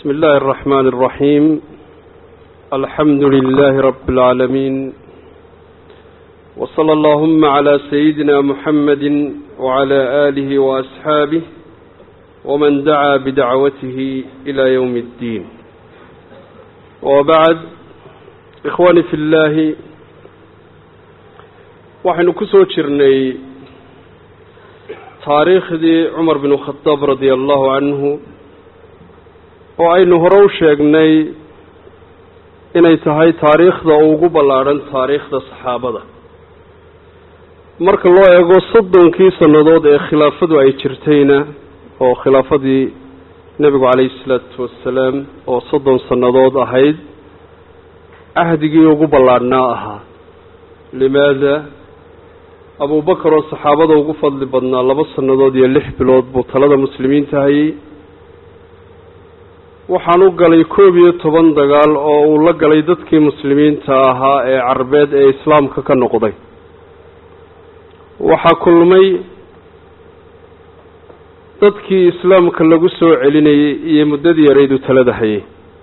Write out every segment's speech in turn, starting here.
بسم الله الرحمن الرحيم الحمد لله رب العالمين وصلى اللهم على سيدنا محمد وعلى آله وأصحابه ومن دعا بدعوته إلى يوم الدين وبعد إخواني في الله waxaynu ku soo jirnay taariikhdii cumar bin khadaab radia allahu canhu oo aynu hore u sheegnay inay tahay taariikhda ugu ballaadhan taariikhda saxaabada marka loo eego soddonkii sannadood ee khilaafadu ay jirtayna oo khilaafadii nebigu calayhi isalaatu wassalaam oo soddon sannadood ahayd cahdigii ugu ballaadhnaa ahaa limaada abubakar oo saxaabada ugu fadli badnaa laba sannadood iyo lix bilood buu talada muslimiinta hayay waxaan u galay koob iyo toban dagaal oo uu la galay dadkii muslimiinta ahaa ee carbeed ee islaamka ka noqday waxaa kulmay dadkii islaamka lagu soo celinayay iyo muddadii yaraydu talada hayay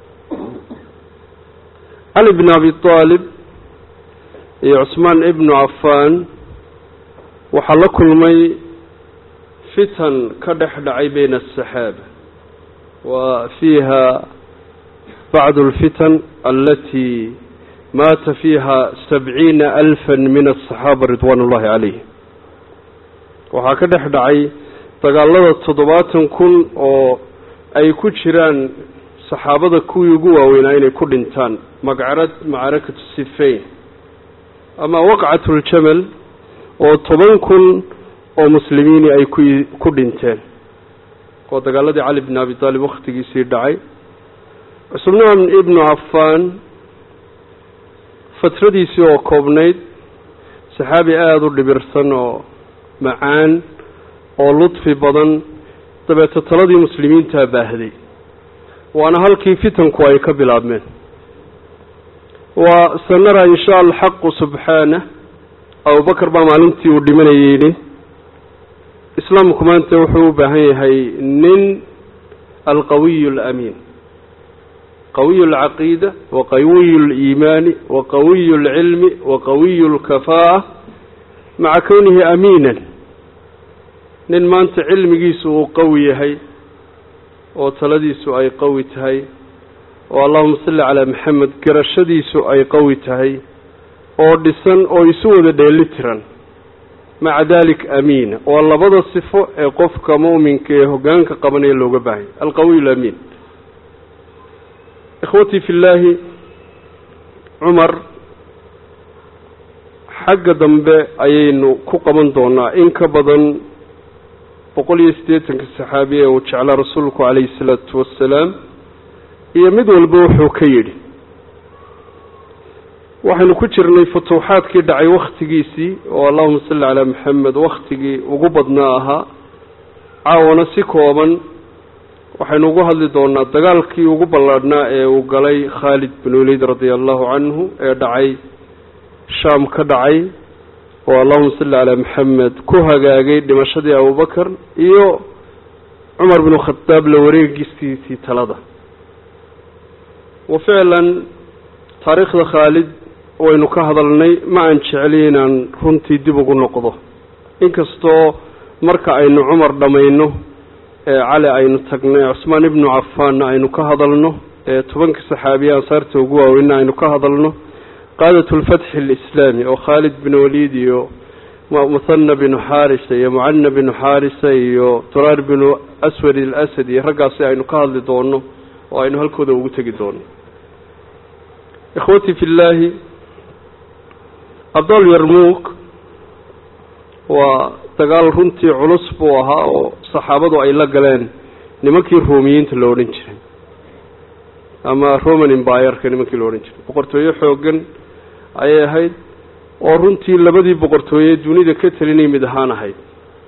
cali bn abi aalib iyo cusmaan ibnu cafaan waxaa la kulmay fitan ka dhex dhacay bayna asaxaaba wa fiiha bacdu alfitan alati maata fiiha sabciina alfa min asaxaaba ridwaan ullahi calayhim waxaa ka dhex dhacay dagaalada toddobaatan kun oo ay ku jiraan saxaabada kuwii ugu waaweynaa inay ku dhintaan magcarad macrakatu sifayn ama waqcat ljamal oo toban kun oo muslimiini ay ku ku dhinteen oo dagaaladii cali bn abi taalib wakhtigiisii dhacay cusmaan ibnu cafaan fatradiisii oo koobnayd saxaabi aada u dhibirsan oo macaan oo ludfi badan dabeeto taladii muslimiintaa baahday waana halkii fitanku ay ka bilaabmeen waa sanara insha alxaqu subxaanah abubakar baa maalintii uu dhimanayay yidhi islaamku maanta wuxuu u baahan yahay nin alqawiyu alamiin qawiyu alcaqiida wa qawiyu aliimaani wa qawiyu alcilmi wa qawiyu alkafaa'a maca kownihi amiinan nin maanta cilmigiisu uu qawi yahay oo taladiisu ay qawi tahay oo allahuma salli calaa maxamed garashadiisu ay qawi tahay oo dhisan oo isu wada dheeli tiran maca dalik amiina waa labada sifo ee qofka mu'minka ee hoggaanka qabanaya looga baahanya alqawiy alamiin ikhwatii fi llaahi cumar xagga dambe ayaynu ku qaban doonaa in ka badan boqol iyo siddeetanka saxaabi ee uu jeclaa rasuulku calayhi isalaatu wassalaam iyo mid walba wuxuu ka yidhi waxaynu ku jirnay futuuxaadkii dhacay wakhtigiisii oo allahuma salli calaa maxamed wakhtigii ugu badnaa ahaa caawana si kooban waxaynu ugu hadli doonaa dagaalkii ugu ballaadhnaa ee uu galay khaalid bin waliid radia allahu canhu ee dhacay shaam ka dhacay oo allahuma salli calaa maxamed ku hagaagay dhimashadii abubakar iyo cumar binu khadaab la wareegistiisii talada wa ficlan taariikhda khaalid waynu ka hadalnay ma aan jecli inaan runtii dib ugu noqdo inkastoo marka aynu cumar dhammayno ee cali aynu tagno ee cusmaan ibnu cafaanna aynu ka hadalno ee tobanka saxaabiye ansaarta ugu waaweynna aynu ka hadalno qaadat lfatxi alislaami oo khaalid bin waliid iyo muhana binu xaarisa iyo mucana binu xaarisa iyo duraar binu aswad alasad iyo raggaasi aynu ka hadli doono oo aynu halkooda ugu tegi doono ikhwatii fi llaahi abdal yarmuuk waa dagaal runtii culus buu ahaa oo saxaabadu ay la galeen nimankii ruumiyiinta la odhan jiray ama roman embayerka nimankii la odhan jiray boqortooyo xoogan ayay ahayd oo runtii labadii boqortooye dunida ka telinay mid ahaan ahayd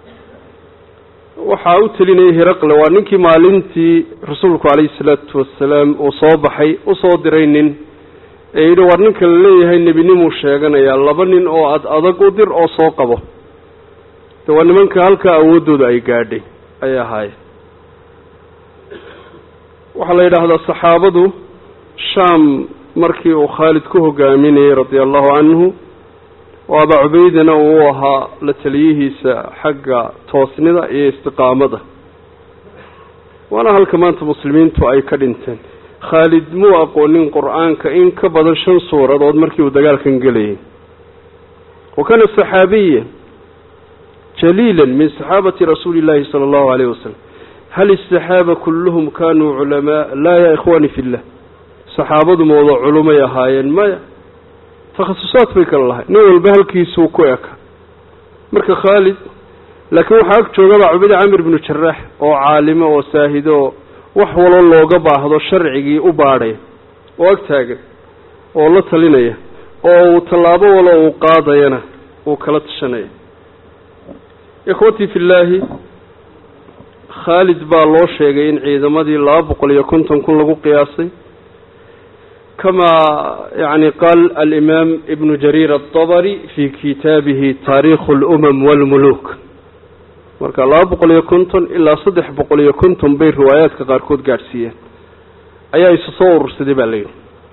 waxaa u telinayay hiraqle waa ninkii maalintii rasuulku calayhi salaatu wasalaam uu soo baxay usoo diray nin ee yidhi war ninka la leeyahay nebinimuu sheeganayaa laba nin oo ad adag u dir oo soo qabo de waa nimanka halkaa awooddooda ay gaadhay ayay ahaayeen waxaa la yidhaahdaa saxaabadu shaam markii uu khaalid ku hogaaminayey radia allahu canhu oo abaa cubeydana uu ahaa la taliyihiisa xagga toosnida iyo istiqaamada waana halka maanta muslimiintu ay ka dhinteen khaalid muu aqoonin qur-aanka in ka badan shan suuradood markii uu dagaalkan gelayay wa kana saxaabiya jaliila min saxaabati rasuuli llahi sala allahu alayh wasalam hal isaxaaba kulluhum kanuu culamaa laa ya ikhwani fi llah saxaabadu ma wada culumay ahaayeen maya takhasusaad bay kala lahay nin walba halkiisuu ku eka marka khaalid laakiin waxaa ag joogabaa cubeyde camir binu jaraax oo caalimo oo saahido oo wax walo looga baahdo sharcigii u baadhaya oo ag taagan oo la talinaya oo uu tallaabo walo uu qaadayana uu kala tashanaya ikhwatii fi llaahi khaalid baa loo sheegay in ciidamadii laba boqol iyo konton kun lagu qiyaasay kama yani qaal alimaam ibnu jariir adabari fi kitaabihi taariikhu alumam walmuluk marka laba boqol iyo konton ilaa saddex boqol iyo konton bay riwaayaadka qaarkood gaadhsiiyeen ayaa isu soo urursaday baa layidhi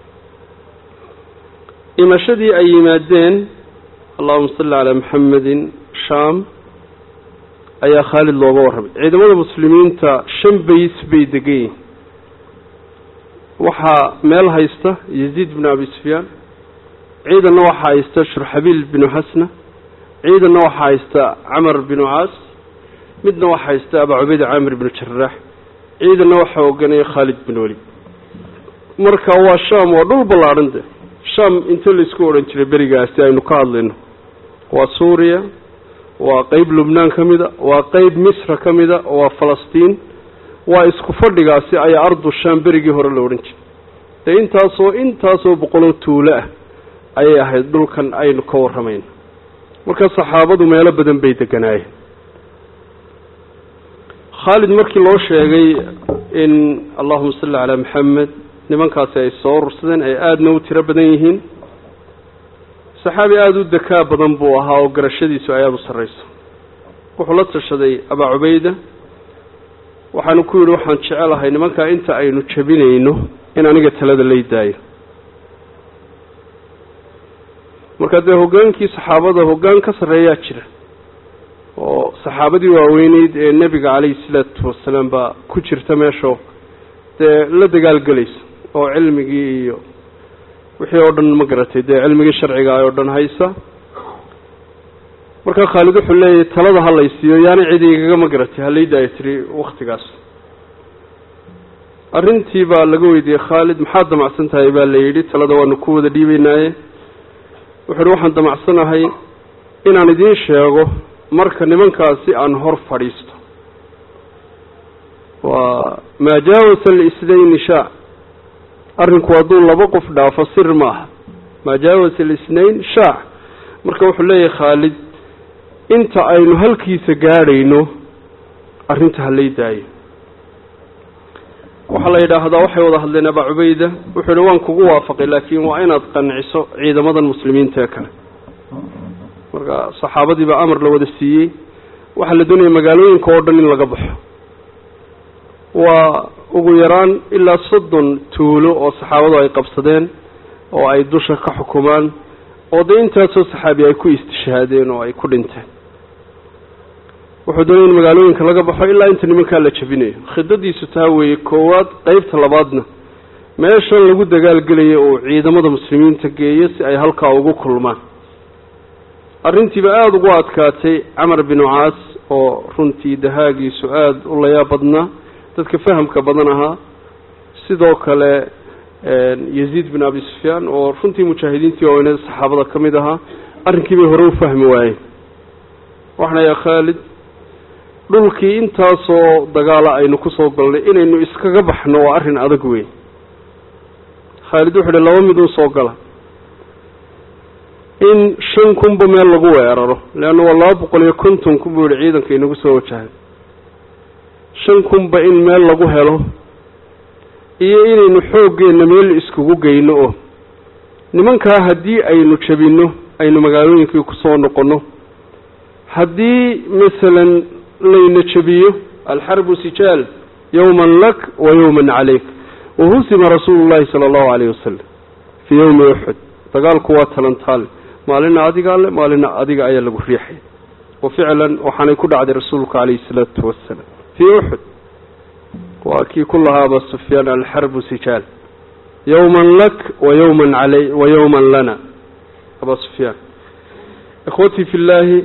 imashadii ay yimaadeen allahuma salli calaa maxamedin sham ayaa khaalid looga warramay ciidamada muslimiinta shan bays bay degan yihin waxaa meel haysta yaziid binu abi sufyaan ciidanna waxaa haysta shurxabiil binu xasna ciidanna waxaa haysta camar binu caas midna waxaa haysta abaa cubayda caamir binu jaraax ciidanna waxaa oganaya khaalid bin weli marka waa sham waa dhul ballaadhan de sham inta laisku odhan jiray berigaasi aynu ka hadlayno waa suuriya waa qeyb lubnaan ka mida waa qeyb misra ka mida waa falastiin waa isku fadhigaasi ayaa ardu sham berigii hore la odhan jiray dee intaasoo intaasoo boqoloo tuulo ah ayay ahayd dhulkan aynu ka warramayno marka saxaabadu meelo badan bay deganaayeen khaalid markii loo sheegay in allahuma salli calaa maxamed nimankaasi ay soo urursadeen ay aadana u tiro badan yihiin saxaabi aada u dekaa badan buu ahaa oo garashadiisu ay aada u sarrayso wuxuu la tashaday abaa cubayda waxaanu ku yidhi waxaan jecelahay nimankaa inta aynu jabinayno in aniga talada lay daayo marka dee hoggaankii saxaabada hoggaan ka sarreeyaa jira oo saxaabadii waaweyneyd ee nebiga calayhi salaatu wasalaam baa ku jirta meesho dee la dagaalgelaysa oo cilmigii iyo wixii oo dhan ma garatay dee cilmigii sharciga oo dhan haysa markaa khaalid wuxuu leeyahay talada ha laysiiyo yaani cidi igaga ma garatay halaydaaya tiri waktigaas arrintii baa laga weydiiyey khaalid maxaad damacsan tahay baa la yidhi talada waanu ku wada dhiibeynaaye wuxu uhi waxaan damacsanahay inaan idiin sheego marka nimankaasi aan hor fadhiisto waa maa jaawasa alisnayni shaa arrinku hadduu laba qof dhaafo sir ma aha maa jaawasa alisnayn shaac marka wuxuu leeyahay khaalid inta aynu halkiisa gaadhayno arrinta halay daayo waxaa la yidhaahdaa waxay wada hadleen abaa cubayda wuxuu yihi waan kugu waafaqay laakiin waa inaad qanciso ciidamadan muslimiinta ee kale marka saxaabadii baa amar la wada siiyey waxaa la doonaya magaalooyinka oo dhan in laga baxo waa ugu yaraan ilaa soddon tuulo oo saxaabadu ay qabsadeen oo ay dusha ka xukumaan oo dee intaasoo saxaabi ay ku istishhaadeen oo ay ku dhinteen wuxuu doonaya in magaalooyinka laga baxo ilaa inta nimankaa la jabinayo khidadiisu taa weeye koowaad qeybta labaadna meeshan lagu dagaalgelayo uu ciidamada muslimiinta geeyo si ay halkaa ugu kulmaan arrintiiba aada ugu adkaatay camar binu caas oo runtii dahaagiisu aada u layaa badnaa dadka fahamka badan ahaa sidoo kale yaziid bin abi sufyaan oo runtii mujaahidiintii waaweynada saxaabada ka mid ahaa arrinkii bay hore u fahmi waayeen waxaan ayaa khaalid dhulkii intaasoo dagaala aynu kusoo galnay inaynu iskaga baxno waa arrin adag weyn khaalid wuxuu ihi laba midun soo gala in shan kunba meel lagu weeraro leanna waa laba boqol iyo konton kun buu yihi ciidanka inagu soo wajahay shan kunba in meel lagu helo iyo inaynu xooggeenna meel iskugu geyno oo nimankaa haddii aynu jabinno aynu magaalooyinkii kusoo noqonno haddii masalan layna jabiyo alxarbu sijaal yowman lak wa yowman calayk wahusima rasuulu llahi sala allahu calayhi wasalam fii yowmi uxud dagaalku waa talantaale maalina adiga alle maalina adiga ayaa lagu riixay wa ficlan waxaanay ku dhacday rasuulku calayhi salaatu wasalaam fii uxud waa kii ku lahaa aba sufyaan alxarbu sijaal yowman lak wa yowman calay wa yowman lana aba sufyaan ikhwatii fi llaahi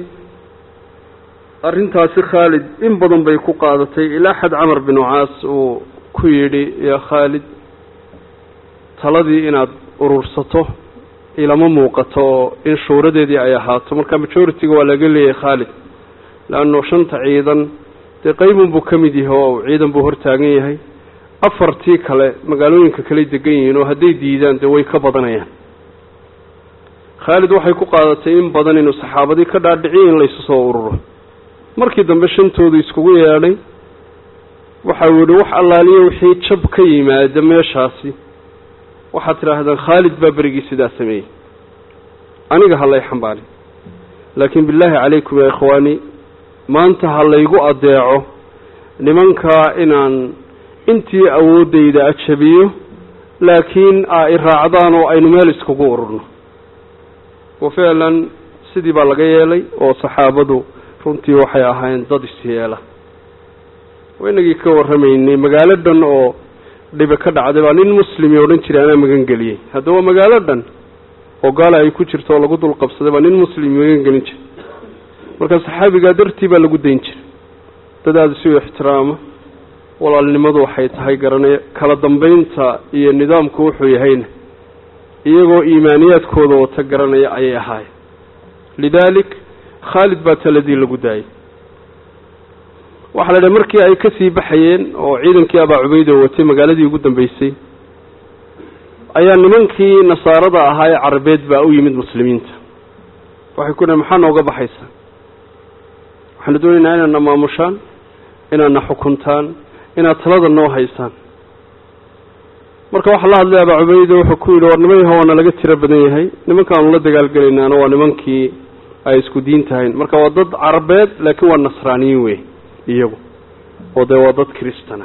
arrintaasi khaalid in badan bay ku qaadatay ilaa xad camar binu caas uu ku yidhi yaa khaalid taladii inaad urursato ilama muuqato oo in shuuradeedii ay ahaato marka majority-ga waa laga leeyahay khaalid leanno shanta ciidan dee qaybun buu ka mid yahay oo ciidan buu hortaagan yahay afartii kale magaalooyinka kale degan yihiin oo hadday diidaan dee way ka badanayaan khaalid waxay ku qaadatay in badan inuu saxaabadii ka dhaadhiciyo in laysu soo ururo markii dambe shantoodu iskugu yeedhay waxau yihi wax allaaliyo wixii jab ka yimaada meeshaasi waxaad tidhaahdaan khaalid baa berigii sidaa sameeyey aniga ha lay xambaali laakiin billaahi calaykum yaa ikhwaani maanta ha laygu adeeco nimankaa inaan intii awooddayda ajabiyo laakiin aa i raacdaan oo aynu meel iskugu ururno wa ficlan sidii baa laga yeelay oo saxaabadu runtii waxay ahaayeen dad isyeela waynagii ka warramaynay magaalo dhan oo dhibe ka dhacday baa nin muslimi odhan jiray anaa magan geliyey hadda waa magaalo dhan oo gaala ay ku jirto oo lagu dul qabsaday baa nin muslimi magan gelin jiray marka saxaabigaa dartii baa lagu dayn jiray dad aada isu ixtiraama walaalnimadu waxay tahay garanaya kala dambeynta iyo nidaamku wuxuu yahayna iyagoo iimaaniyaadkooda wata garanaya ayay ahaayeen lidaalik khaalid baa taladii lagu daayay waxaa la idhaha markii ay ka sii baxayeen oo ciidankii abaa cubayda watay magaaladii ugu dambeysay ayaa nimankii nasaarada ahaa ee carabeed baa u yimid muslimiinta waxay ku dhahen maxaa nooga baxaysaa waxaanu doonaynaa inaadna maamushaan inaadna xukuntaan inaad talada noo haysaan marka waxaa la hadlay abaa cubayda wuxuu ku yidhi war niman yaha waana laga tiro badan yahay nimankaanu la dagaalgelaynaana waa nimankii ay isku diin tahayn marka waa dad carabeed laakiin waa nasraaniyiin wey iyagu oo dee waa dad kristana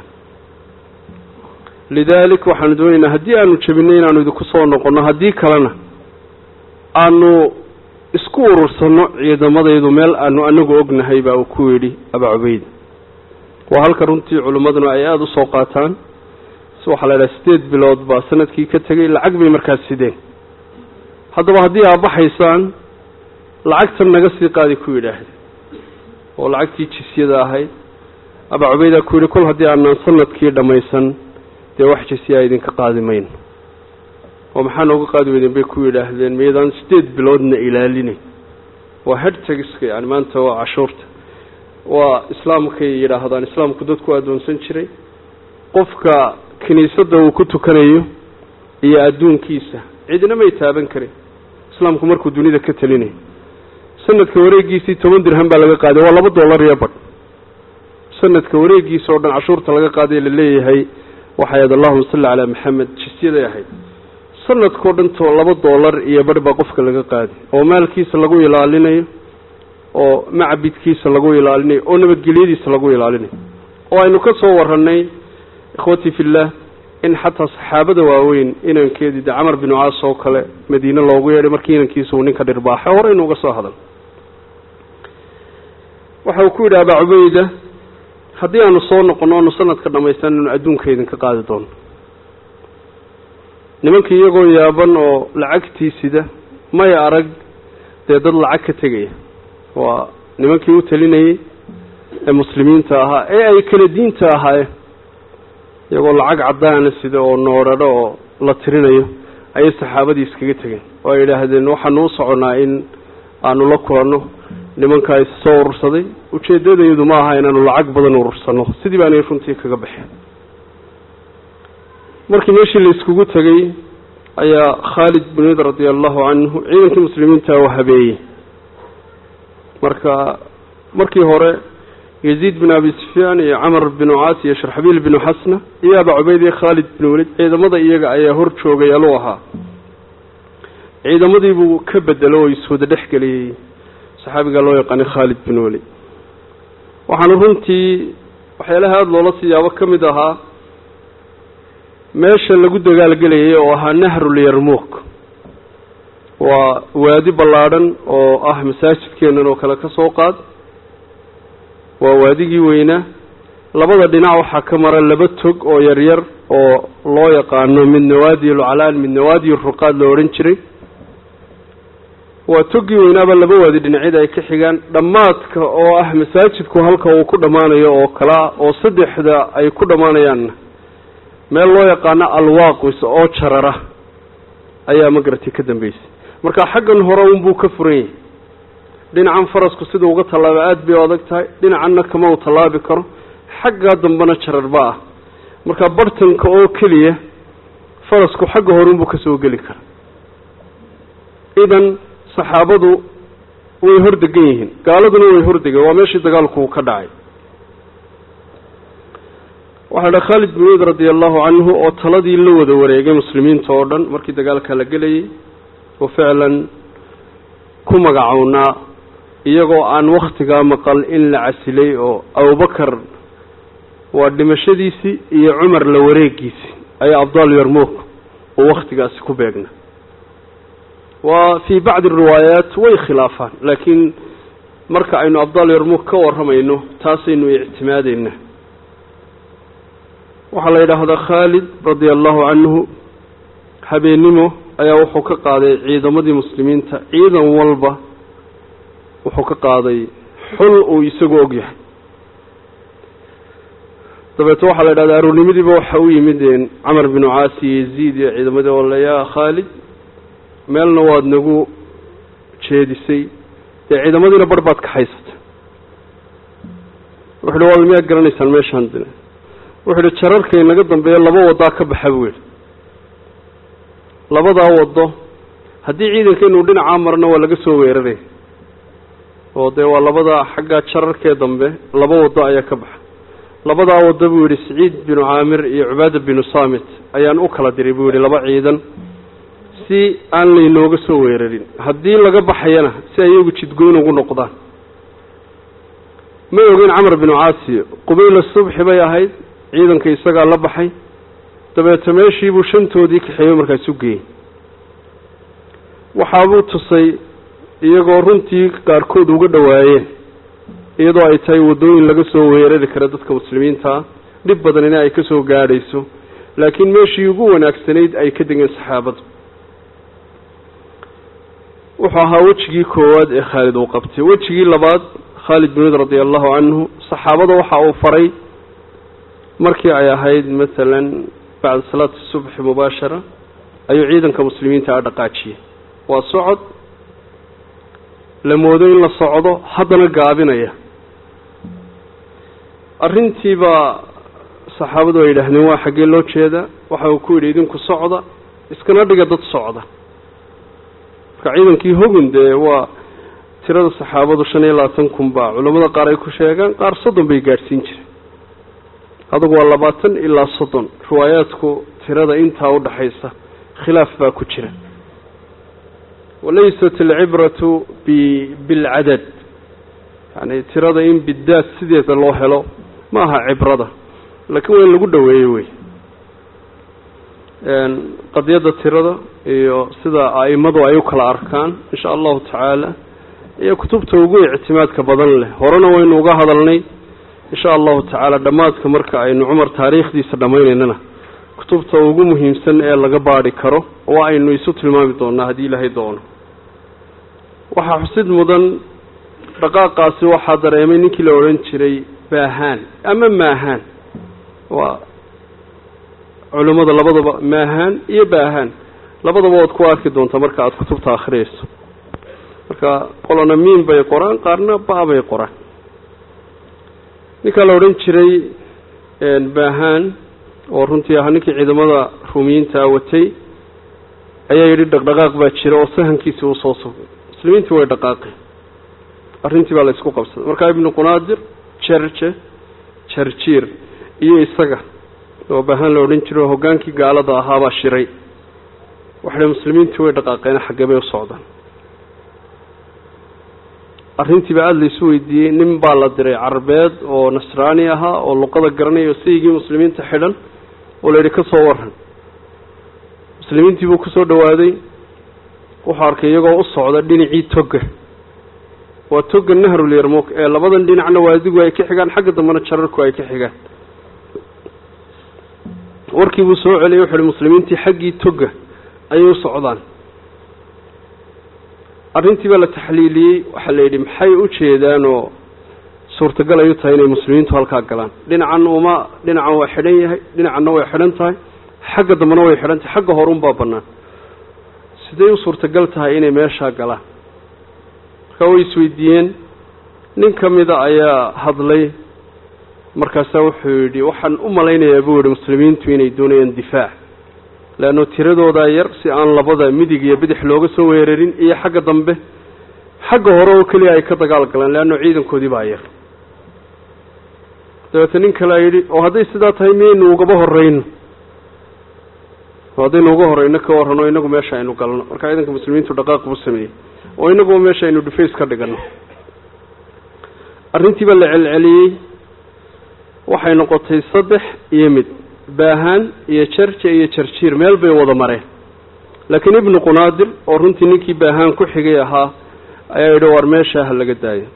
lidaalik waxaanu doonaynaa haddii aanu jebinay inaanu idinku soo noqonno haddii kalena aanu isku urursanno ciidamadaydu meel aanu anagu ognahay baa uu ku yidhi abaa cubayda waa halka runtii culimmaduna ay aada usoo qaataan si waxaa la idhaha sideed bilood baa sanadkii ka tegay lacag bay markaas sideen haddaba haddii aad baxaysaan lacagtan naga sii qaadi ku yidhaahda oo lacagtii jisyada ahayd abaa cubaydaa ku yidhi kol haddii aanaan sanadkii dhammaysan dee wax jisyaa idinka qaadi mayno oo maxaa nooga qaadi weydeen bay ku yidhaahdeen maydaan sideed biloodna ilaalinayn waa hedtagiska yani maanta waa cashuurta waa islaamkay yidhaahdaan islaamku dadku addoonsan jiray qofka kiniisadda uu ku tukanayo iyo adduunkiisa cidina may taaban karin islaamku markuu dunida ka telinayo sanadka wareegiisii toban dirham baa laga qaaday waa laba dollar iyo badh sanadka wareegiisa oo dhan cashuurta laga qaaday la leeyahay waxay ahayd allahuma salli calaa maxamed jisyaday ahayd sanadkao dhan to laba dollar iyo badh baa qofka laga qaaday oo maalkiisa lagu ilaalinayo oo macbidkiisa lagu ilaalinayo oo nabadgelyadiisa lagu ilaalinayo oo aynu ka soo warranay ikhwatii fillah in xataa saxaabada waaweyn inankeedii de camar binu caas oo kale madiine loogu yeedhay markii inankiisa uu ninka dhirbaaxay horeynu uga soo hadal waxa uu ku yidhi abaa cubayda haddii aanu soo noqonno aanu sanadka dhamaystan inu adduunka idinka qaadi doono nimankii iyagoo yaaban oo lacagtii sida may arag dee dad lacag ka tegaya waa nimankii u talinayay ee muslimiinta ahaa ee ay kala diinta ahaayeen iyagoo lacag caddaana sida oo noodhadho oo la tirinayo ayay saxaabadii iskaga tegeen oo ay yidhaahdeen waxaanu u soconnaa in aanu la kulanno nimankaa is soo urursaday ujeeddadaydu ma aha inaanu lacag badan urursanno sidii baanay runtii kaga baxeen markii meeshii la iskugu tegey ayaa khaalid bin wid radia allahu canhu ciidankii muslimiinta u habeeyey marka markii hore yaziid bin abi sufyaan iyo camar binu caas iyo sharxabiil binu xasna iyo abaa cubayd iyo khaalid bin welid ciidamada iyaga ayaa hor joogay aluu ahaa ciidamadii buu ka bedelo oo iswada dhex geliyey saxaabigaa loo yaqaanay khaalid bin welid waxaana runtii waxyaalaha aada loola siyaabo ka mid ahaa meesha lagu dagaalgelayay oo ahaa nahrulyarmuuk waa waadi ballaadhan oo ah masaajidkeenan oo kale ka soo qaad waa waadigii weynaa labada dhinac waxaa ka mara laba tog oo yaryar oo loo yaqaano mid nawaadi alcalaan mid nawaadi ruqaad la odhan jiray waa toggii weynaaba laba waadi dhinacyada ay ka xigaan dhammaadka oo ah masaajidku halka uu ku dhammaanayo oo kalea oo saddexda ay ku dhammaanayaanna meel loo yaqaano alwaaqis oo jarara ayaa magaratay ka dambeysay marka xaggan hore unbuu ka furan yahay dhinacan farasku sidau uga tallaaba aada bay u adag tahay dhinacanna kama u tallaabi karo xaggaa dambena jararba ah marka bartanka oo keliya farasku xagga hore unbuu kasoo geli kara idan saxaabadu way hordegan yihiin gaaladuna way hordegeen waa meeshii dagaalku ka dhacay waxaa dha khaalid bin wid radia allahu canhu oo taladii la wada wareegay muslimiinta oo dhan markii dagaalka la gelayay oo ficlan ku magacownaa iyagoo aan waktigaa maqal in la casilay oo abubakar waa dhimashadiisii iyo cumar la wareegiisii ayaa abdaal yarmuuk oo waktigaasi ku beegna waa fii bacdi riwaayaat way khilaafaan laakiin marka aynu abdaal yarmuuk ka warramayno taasaynu ictimaadeyna waxaa la yidhaahdaa khaalid radia allahu canhu habeennimo ayaa wuxuu ka qaaday ciidamadii muslimiinta ciidan walba wuxuu ka qaaday xul uu isagu og yahay dabeete waxaa la yidhahdaa aroornimadiiba waxa u yimid camar binu caasi yaziid iyo ciidamadii oo le yaa khaalid meelna waad nagu jeedisay dee ciidamadiina bar baad kaxaysatay wuxu uhi wal miyaad garanaysaan meeshaan dine wuxu uhi jararkay naga dambeeya laba wadaa ka baxa buu yihi labadaa wado haddii ciidankeenuu dhinacaa marna waa laga soo weeraray oo dee waa labada xaggaa jararkee dambe laba wado ayaa ka baxa labadaa wado buu yidhi saciid binu caamir iyo cubaada binu saamit ayaan u kala diray buu yidhi laba ciidan si aan laynooga soo weerarin haddii laga baxayana si ay iyagu jidgoyn ugu noqdaan may ogeyn camar binu caasi qubayla subxi bay ahayd ciidanka isagaa la baxay dabeete meeshiibuu shantoodii kaxeeyo markaas u geeyey waxaabuu tusay iyagoo runtii qaarkood uga dhowaayeen iyadoo ay tahay waddooyin laga soo weerari kara dadka muslimiinta ah dhib badanina ay ka soo gaadhayso laakiin meeshii ugu wanaagsanayd ay ka degeen saxaabadu wuxuu ahaa wejigii koowaad ee khaalid uu qabtay wejigii labaad khaalid bin wid radia allahu canhu saxaabada waxa uu faray markii ay ahayd masalan bacda salaati subxi mubaashara ayuu ciidanka muslimiinta a dhaqaajiyey waa socod la moodo in la socdo haddana gaabinaya arrintiibaa saxaabadu ay yidhaahdeen waa xaggee loo jeedaa waxa uu ku yidhi idinku socda iskana dhiga dad socda marka ciidankii hogun dee waa tirada saxaabadu shan iyo labaatan kun baa culammada qaar ay ku sheegaan qaar soddon bay gaadhsiin jireen adugu waa labaatan ilaa soddon riwaayaadku tirada intaa udhaxaysa khilaaf baa ku jira walaysat alcibratu bi bilcadad yani tirada in bidaad sideeda loo helo ma aha cibrada laakiin waa in lagu dhoweeyo wey qadiyadda tirada iyo sida a'imadu ay u kala arkaan insha allahu tacaala iyo kutubta ugu ictimaadka badan leh horena waynu uga hadalnay insha allahu tacaala dhammaadka marka aynu cumar taariikhdiisa dhammaynaynana kutubta ugu muhiimsan ee laga baadhi karo waa aynu isu tilmaami doonaa haddii ilaahay doono waxaa xusid mudan dhaqaaqaasi waxaa dareemay ninkii la odhan jiray baahaan ama maahaan waa culimmada labadaba maahaan iyo baahaan labadaba waad ku arki doontaa marka aada kutubta akhriyayso marka qolona miin bay qoraan qaarna ba bay qoraan ninkaa la odhan jiray baahaan oo runtii ahaa ninkii ciidamada ruumiyiintaa watay ayaa yidhi dhaqdhaqaaq baa jira oo sahankiisii uu soo sugay muslimiintii way dhaqaaqeen arrintii baa la isku qabsaday markaa ibnu qunaadir jerje jarjiir iyo isaga oo baahaan la odhan jiro hoggaankii gaalada ahaabaa shiray waxay muslimiintii way dhaqaaqeen xaggee bay u socdaan arrintiiba aada la isu weydiiyey nin baa la diray carbeed oo nasraani ahaa oo luqada garanaya oo sayigii muslimiinta xidhan oo la yidhi ka soo waran muslimiintii buu kusoo dhawaaday wuxuu arkay iyagoo u socda dhinacii toga waa toga nahrul yarmuk ee labadan dhinacna waadigu ay ka xigaan xagga dambena jararku ay ka xigaan warkii buu soo celiyay wuxu uhi muslimiintii xaggii toga ayay u socdaan arrintii baa la taxliiliyey waxaa la yidhi maxay u jeedaan oo suurtagal ay u tahay inay muslimiintu halkaa galaan dhinacan uma dhinacan waa xidhan yahay dhinacanna way xidhan tahay xagga dambena way xidhan tahay xagga hore unbaa bannaan siday u suurtagal tahay inay meeshaa galaan markaa way isweydiiyeen nin ka mida ayaa hadlay markaasaa wuxuu yidhi waxaan u malaynayaa buu yihi muslimiintu inay doonayaan difaac leanno tiradoodaa yar si aan labada midig iyo bidix looga soo weerarin iyo xagga dambe xagga hore oo keliya ay ka dagaal galaan leanno ciidankoodii baa yar dabeete nin kalea yidhi oo hadday sidaa tahay miyaynu ugaba horreyno oo haddaynu uga horreyno ka warrano inagu meesha aynu galno markaa ciidanka muslimiintu dhaqaaq buu sameeyey oo inaguba meesha aynu dhufays ka dhiganno arrintii baa la celceliyey waxay noqotay saddex iyo mid baahaan iyo jarja iyo jarjiir meel bay wada mareen laakiin ibnu qunaadir oo runtii ninkii baahaan ku xigay ahaa ayaa yidhi waar meeshaa ha laga daayo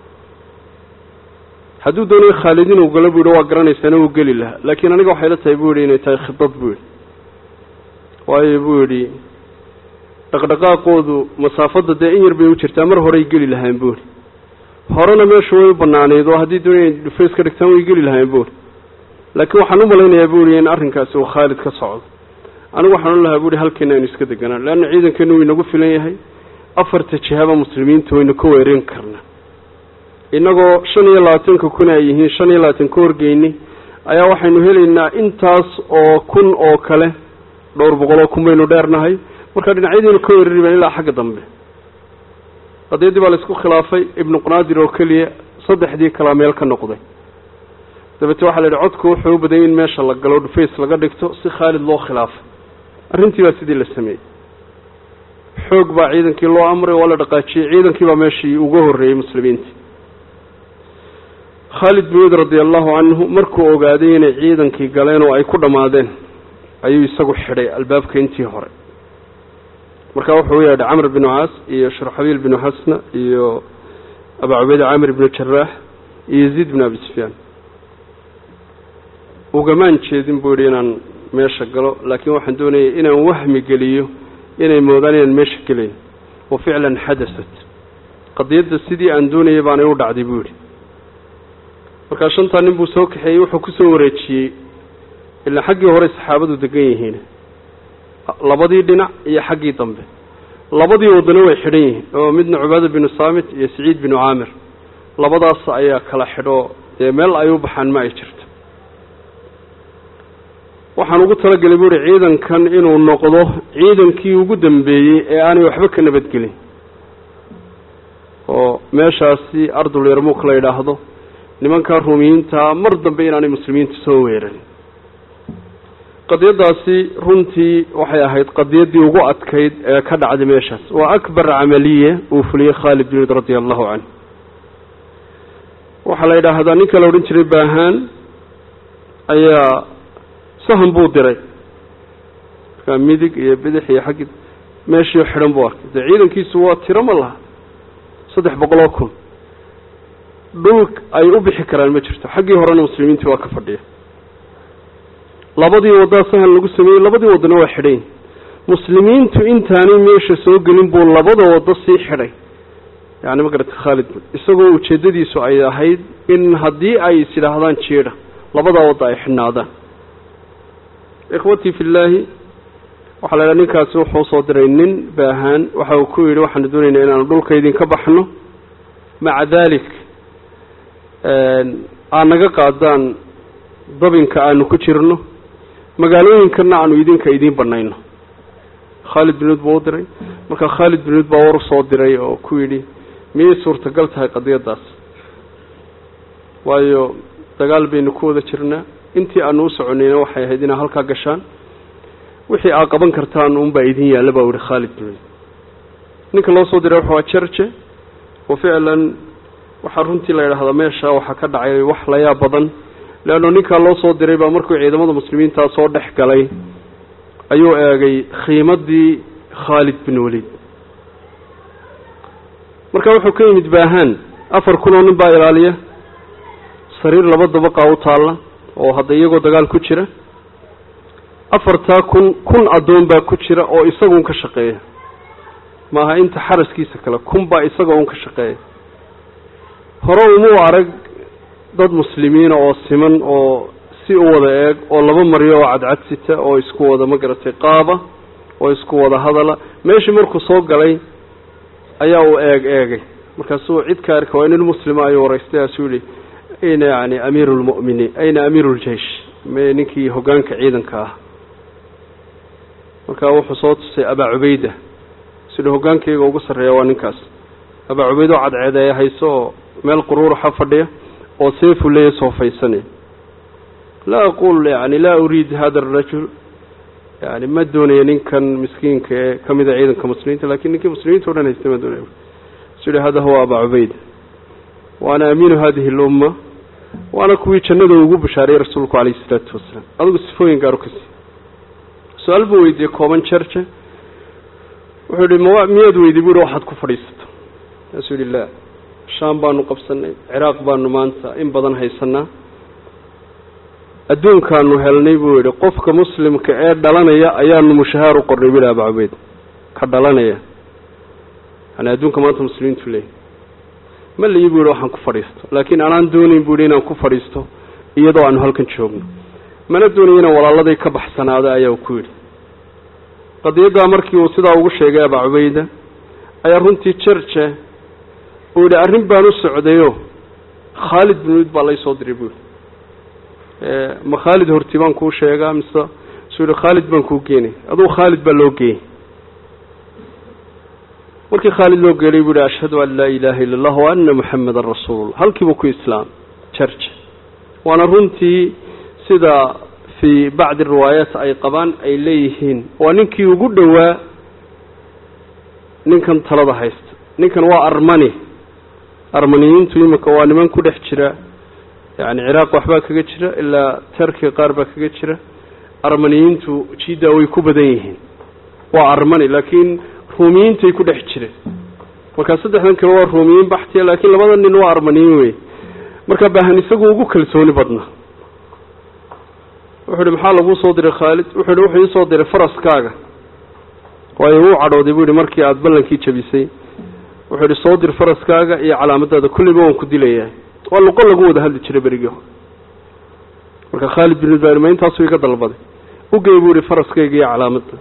hadduu doonayo khaalid inuu galo buu yidhi waa garanaysaana wuu geli lahaa laakiin aniga waxay la tahay buu yidhi inay tahay khidad buu yidhi waayo buu yidhi dhaqdhaqaaqoodu masaafadda dee in yar bay u jirtaa mar horey geli lahaan buu yidhi horena meeshu way u banaaneyd oo haddii doonaya dhufays ka dhigtaan way geli lahayn buuri laakiin waxaan u malaynayaa buuri in arrinkaasi uu khaalid ka socdo anigu waxaan u lahaa buuri halkeena aynu iska deganaan leanna ciidankeenu wuu inagu filan yahay afarta jihaba muslimiinta waynu ka weerin karnaa innagoo shan iyo labaatanka kun ay yihiin shan iyo labaatan ka horgeyni ayaa waxaynu helaynaa intaas oo kun oo kale dhowr boqoloo kun baynu dheernahay markaa dhinacyadiinu ka weerari baan ilaa xagga dambe qadiyaddii baa la isku khilaafay ibnu qunaadir oo keliya saddexdii kalaa meel ka noqday dabeete waxaa la yidhi codku wuxuu u badanyay in meesha la galo dhufays laga dhigto si khaalid loo khilaafay arrintii baa sidii la sameeyey xoog baa ciidankii loo amray waa la dhaqaajiyey ciidankii baa meeshii uga horreeyey muslimiinta khaalid bin wid radi allahu canhu markuu ogaaday inay ciidankii galeen oo ay ku dhammaadeen ayuu isagu xidhay albaabka intii hore markaa wuxuu u yeedhay camr binu caas iyo shurxabiil binu xasna iyo abaa cubayda camir binu jaraax iyo yaziid binu abi sufyaan ugamaan jeedin buu yidhi inaan meesha galo laakiin waxaan doonayay inaan wahmi geliyo inay moodaan inaan meesha gelayn wa ficlan xadasat qadiyadda sidii aan doonayay baanay u dhacday buu yidhi markaa shantaa nin buu soo kaxeeyey wuxuu kusoo wareejiyey ilaa xaggii hore saxaabadu degan yihiin labadii dhinac iyo xaggii dambe labadii wadano way xidhan yihiin oo midna cubaada binu saamit iyo saciid binu caamir labadaas ayaa kala xidho dee meel ay u baxaan ma ay jirto waxaan ugu talagelay buuhi ciidankan inuu noqdo ciidankii ugu dambeeyey ee aanay waxba ka nabadgelin oo meeshaasi ardul yarmuuk la yidhaahdo nimankaa ruumiyiintaa mar dambe inaanay muslimiinta soo weerarin qadiyaddaasi runtii waxay ahayd qadiyaddii ugu adkayd ee ka dhacday meeshaas waa akbar camaliya uu fuliyey khaalid bin wid radia allahu canhu waxaa la yidhaahdaa ninka la odhan jiray baahaan ayaa sahan buu diray markaa midig iyo bidix iyo xaggi meeshii xidhan buu arkay dee ciidankiisu waa tiro ma laha saddex boqoloo kun dhul ay u bixi karaan ma jirto xaggii horena muslimiintii waa ka fadhiya labadii waddaa sahan lagu sameeyey labadii waddana waa xidhayn muslimiintu intaanay meesha soo gelin buu labada waddo sii xidhay yani ma garata khaalid isagoo ujeeddadiisu ay ahayd in haddii ay is yidhaahdaan jiedha labadaa wadda ay xidhnaadaan ikhwatii fi llaahi waxaa la idhaha ninkaasi wuxuu soo diray nin baahaan waxa uu ku yidhi waxaanu doonaynaa inaanu dhulka idinka baxno maca dalik aad naga qaadaan dabinka aanu ku jirno magaalooyinkana aanu idinka idiin banayno khaalid binuud buu u diray marka khaalid binuud baa war usoo diray oo ku yidhi miyay suurtagal tahay qadiyaddaas waayo dagaal baynu ku wada jirnaa intii aanu u soconayna waxay ahayd inaad halkaa gashaan wixii aad qaban kartaan unbaa idin yaalla baa yihi khaalid binuud ninka loo soo diray wuxuu jarje oo ficlan waxaa runtii la yidhaahdaa meesha waxaa ka dhacay wax layaab badan leanno ninkaa loo soo diray baa markuu ciidamada muslimiintaa soo dhex galay ayuu eegay khiimadii khaalid bin waliid marka wuxuu ka yimid baahaan afar kun oo nin baa ilaaliya sariir laba dabaqaa u taalla oo hadda iyagoo dagaal ku jira afartaa kun kun addoon baa ku jira oo isaga un ka shaqeeya maaha inta xaraskiisa kale kun baa isaga un ka shaqeeya hore umuu arag dad muslimiina oo siman oo si u wada eeg oo laba maryo oo cadcadsita oo isku wada ma garatay qaaba oo isku wada hadala meeshii markuu soo galay ayaa uu eeg eegay markaasuu cid ka arka waa nin muslima ayuu waraystay aasuu yihi ayna yani amiiru lmu'miniin ayna amiiru ljeish me ninkii hoggaanka ciidanka ah markaa wuxuu soo tusay abaa cubayda sidhi hoggaankayga ugu sarreeya waa ninkaas abaa cubayda oo cadceedeeya hayso oo meel quruuraxa fadhiya oo seefu leeya soofaysanaya laa aqul yani laa uriid hada arajul yani ma doonayo ninkan miskiinka ee kamida ciidanka muslimiinta lakin ninkii muslimiinta o dhan haysta ma doonaya su yihi hada huwa abaa cubayda waana amiinu hadihi lumma waana kuwii jannada ugu bashaariyey rasuulku calayhi isalaatu wasalaam adigu sifooyin gaaru ka sii su-aal buu weydiiyey kooban jerje wuxuu yihi ma miyaad weydiy bu yihi waxaad ku fadhiisato kaasuu yihi la shaam baanu qabsanay ciraaq baanu maanta in badan haysanaa adduunkaanu helnay buu yihi qofka muslimka ee dhalanaya ayaanu mushahaar u qornay bu yihi abaa cubeyd ka dhalanaya yani adduunka maanta muslimiintu leeyahy ma layi bu yihi waxaan ku fadhiisto laakiin anaan doonayn bu yihi inaan ku fadhiisto iyadoo aanu halkan joogno mana doonayo inaan walaaladay ka baxsanaado ayaa ku yidhi qadiyaddaa markii uu sidaa ugu sheegay abaa cubayda ayaa runtii jerje uu yidhi arrin baan u socdayo khaalid bin wid baa lay soo diray bu yihi ma khaalid horti baan kuu sheegaa mise suu yihi khaalid baan kuu geenay adugu khaalid baa loo geeyey markii khaalid loo geelay buu yihi ashhadu an laa ilaaha illa allah wa ana muxamadan rasuulullah halkiibuu ku islaam jerje waana runtii sida fii bacdi riwaayaat ay qabaan ay leeyihiin waa ninkii ugu dhowaa ninkan talada haysta ninkan waa armani armaniyiintu iminka waa niman ku dhex jira yani ciraaq waxbaa kaga jira ilaa terkiga qaar baa kaga jira armaniyiintu jiddaa way ku badan yihiin waa armani laakiin ruumiyiintay ku dhex jireen markaa saddexdan kale waa ruumiyiin baxtiya laakiin labada nin waa armaniyiin wey markaa baahan isagu ugu kalsooni badna wuxuu ihi maxaa laguu soo diray khaalid wuxuu ihi wuxuu iisoo diray faraskaaga waayo wuu cadhooday buu yihi markii aada ballankii jabisay wuxuu ihi soo dir faraskaaga iyo calaamadaada kulliba waan ku dilayaa waa luqo lagu wada hadli jiray berigii hore marka khaalid bin ma intaasuu iga dalbaday ugey buu yihi faraskayga iyo calaamadda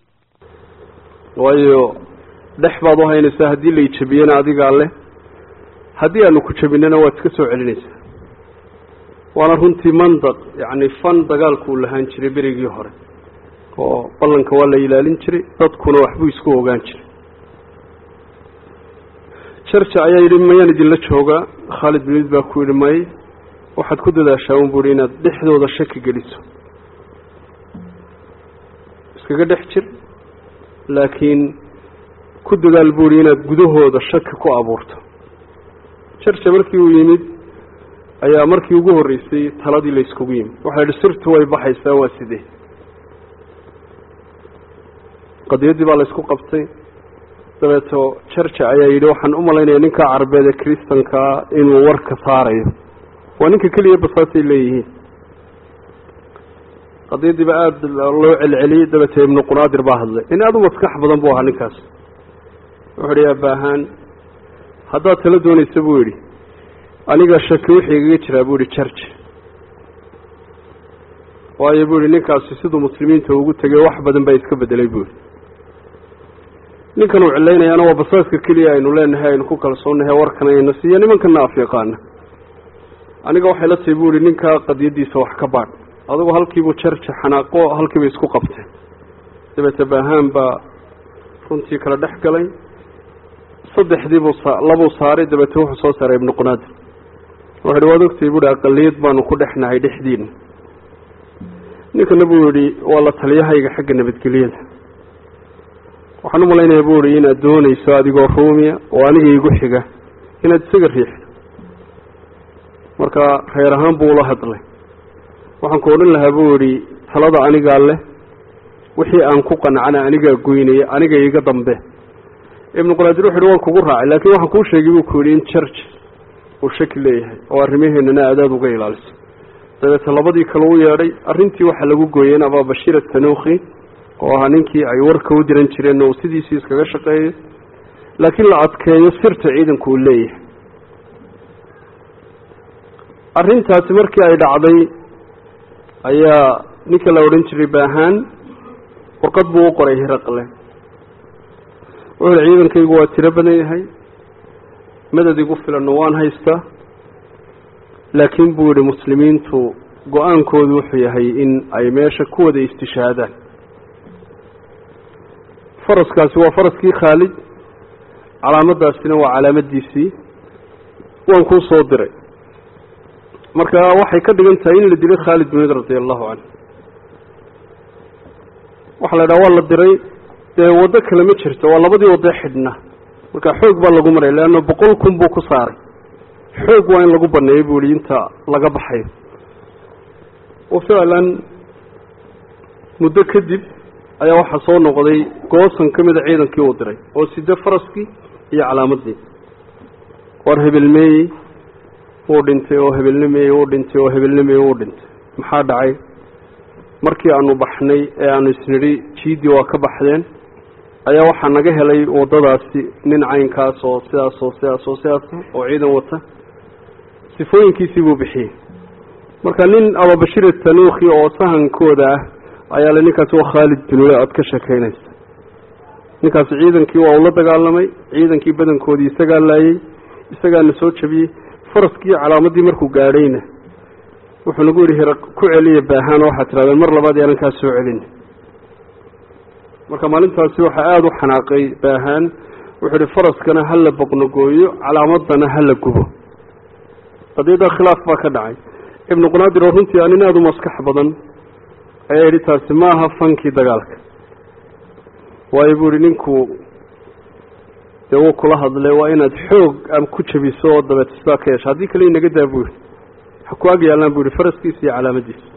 waayo dhex baad u haynaysaa haddii lay jabiyena adigaa leh haddii aanu ku jabinana waad iska soo celinaysaa waana runtii mandaq yacni fan dagaalkuu lahaan jiray berigii hore oo ballanka waa la ilaalin jiray dadkuna waxbuu isku ogaan jiray jarja ayaa yidhi mayaan idinla joogaa khaalid bin wid baa ku yidhi may waxaad ku dadaashaa un bu ihi inaad dhexdooda shaki geliso iskaga dhex jir laakiin ku dadaal bu ihi inaad gudahooda shaki ku abuurto jarja markii uu yimid ayaa markii ugu horreysay taladii la yskugu yimid waxaa yidhi sirtu way baxaysaa waa sidee qadiyaddii baa la ysku qabtay dabeeto jarja ayaa yidhi waxaan u malaynayaa ninka carabeed ee kristankaa inuu warka saarayo waa ninka keliya basaasay leeyihiin qadiyaddiiba aada loo celceliyey dabeete ibnu qunaadir baa hadlay in aada u maskax badan buu ahaa ninkaas wuxuu idhi aabaahaan haddaad tala doonaysa buu yidhi aniga shaki wixii igaga jiraa buu yihi jarja waayo buu yihi ninkaasi siduu muslimiinta ugu tegay wax badan baa iska bedelay buu yihi ninkan uu cilaynayaana waa basaaska keliya aynu leenahay aynu ku kalsoonnahay warkan ayna siiyo nimankana af yaqaana aniga waxay la tahay buu yihi ninkaa qadiyaddiisa wax ka baadh adugu halkiibuu jarja xanaaqo halkiibay isku qabteen dabeete baahaan baa runtii kala dhex galay saddexdiibuu sa labuu saaray dabeete wuxuu soo saaray ibnu qunaadir wuxu uhi waad ogtay buuhi aqaliyad baanu ku dhexnahay dhexdiina ninkana buu yihi waa la taliyahayga xagga nabadgelyada waxaan u malaynaya buu ihi inaad doonayso adigoo ruumiya oo aniga igu xiga inaad isaga riixdo marka reer ahaan buu ula hadlay waxaan ku odhan lahaa buu yihi talada anigaa leh wixii aan ku qancana anigaa goynaya aniga iga dambe ibnu qulaadir wuxu uhi waan kugu raacay laakiin waxaan kuu sheegay buu ku yidhi in church uu shaki leeyahay oo arrimaheenana aadaad uga ilaaliso dabeete labadii kale u yeedhay arrintii waxaa lagu gooyeen abaabashiir atanuukhi oo ahaa ninkii ay warka u diran jireen oo uu sidiisii iskaga shaqeeyo laakiin la adkeeyo sirta ciidanku uu leeyahay arrintaasi markii ay dhacday ayaa ninka la odhan jiray baahaan warqad buu u qoray hiraqle wuxuuhi ciidankaygu waa tiro badan yahay madad igu filanna waan haystaa laakiin buu yihi muslimiintu go-aankoodu wuxuu yahay in ay meesha ku wada istishaadaan faraskaasi waa faraskii khaalid calaamadaasina waa calaamadiisii waan kuu soo diray marka waxay ka dhigan tahay in la dilay khaalid bin wid radia allahu canhu waxaa la idhaha waa la diray dee waddo kale ma jirto waa labadii waddo xidhna marka xoog baa lagu maray leanna boqol kun buu ku saaray xoog waa in lagu baneeyo buu yihi inta laga baxayo wa ficlan muddo kadib ayaa waxaa soo noqday goosan ka mida ciidankii uu diray oo side faraskii iyo calaamadii war hebelmeeyey wuu dhintay oo hebelnimeeyey wuu dhintay oo hebelnimeeyey wuu dhintay maxaa dhacay markii aanu baxnay ee aanu isnidhi jiidii waa ka baxdeen ayaa waxaa naga helay waddadaasi nin caynkaas oo sidaas oo sidaas oo sidaas oo ciidan wata sifooyinkiisii buu bixiyey marka nin ababashir tanuukhi oo sahankooda ah ayaa le ninkaasi waa khaalid binule aada ka sheekeynaysa ninkaasi ciidankii waa ula dagaalamay ciidankii badankoodii isagaa laayey isagaana soo jabiyey faraskii calaamadii markuu gaadhayna wuxuu nagu yidhi hira ku celiya baahaan oo waxaad tirahdeen mar labaad yaanan kaa soo celin marka maalintaasi waxaa aada u xanaaqay baahaan wuxuu yihi faraskana ha la boqnogooyo calaamadana ha la gubo qadiyadda khilaaf baa ka dhacay ibnu qunaadir oo runtii aa nin aada u maskax badan ayaa yidhi taasi ma aha fankii dagaalka waayo buu yihi ninku dee wuu kula hadlay waa inaad xoog am ku jabiso oo dabeet sidaa ka yeesha haddii kale inaga daa buu yihi ha ku ag yaallaan bu yihi faraskiisa iyo calaamadiisa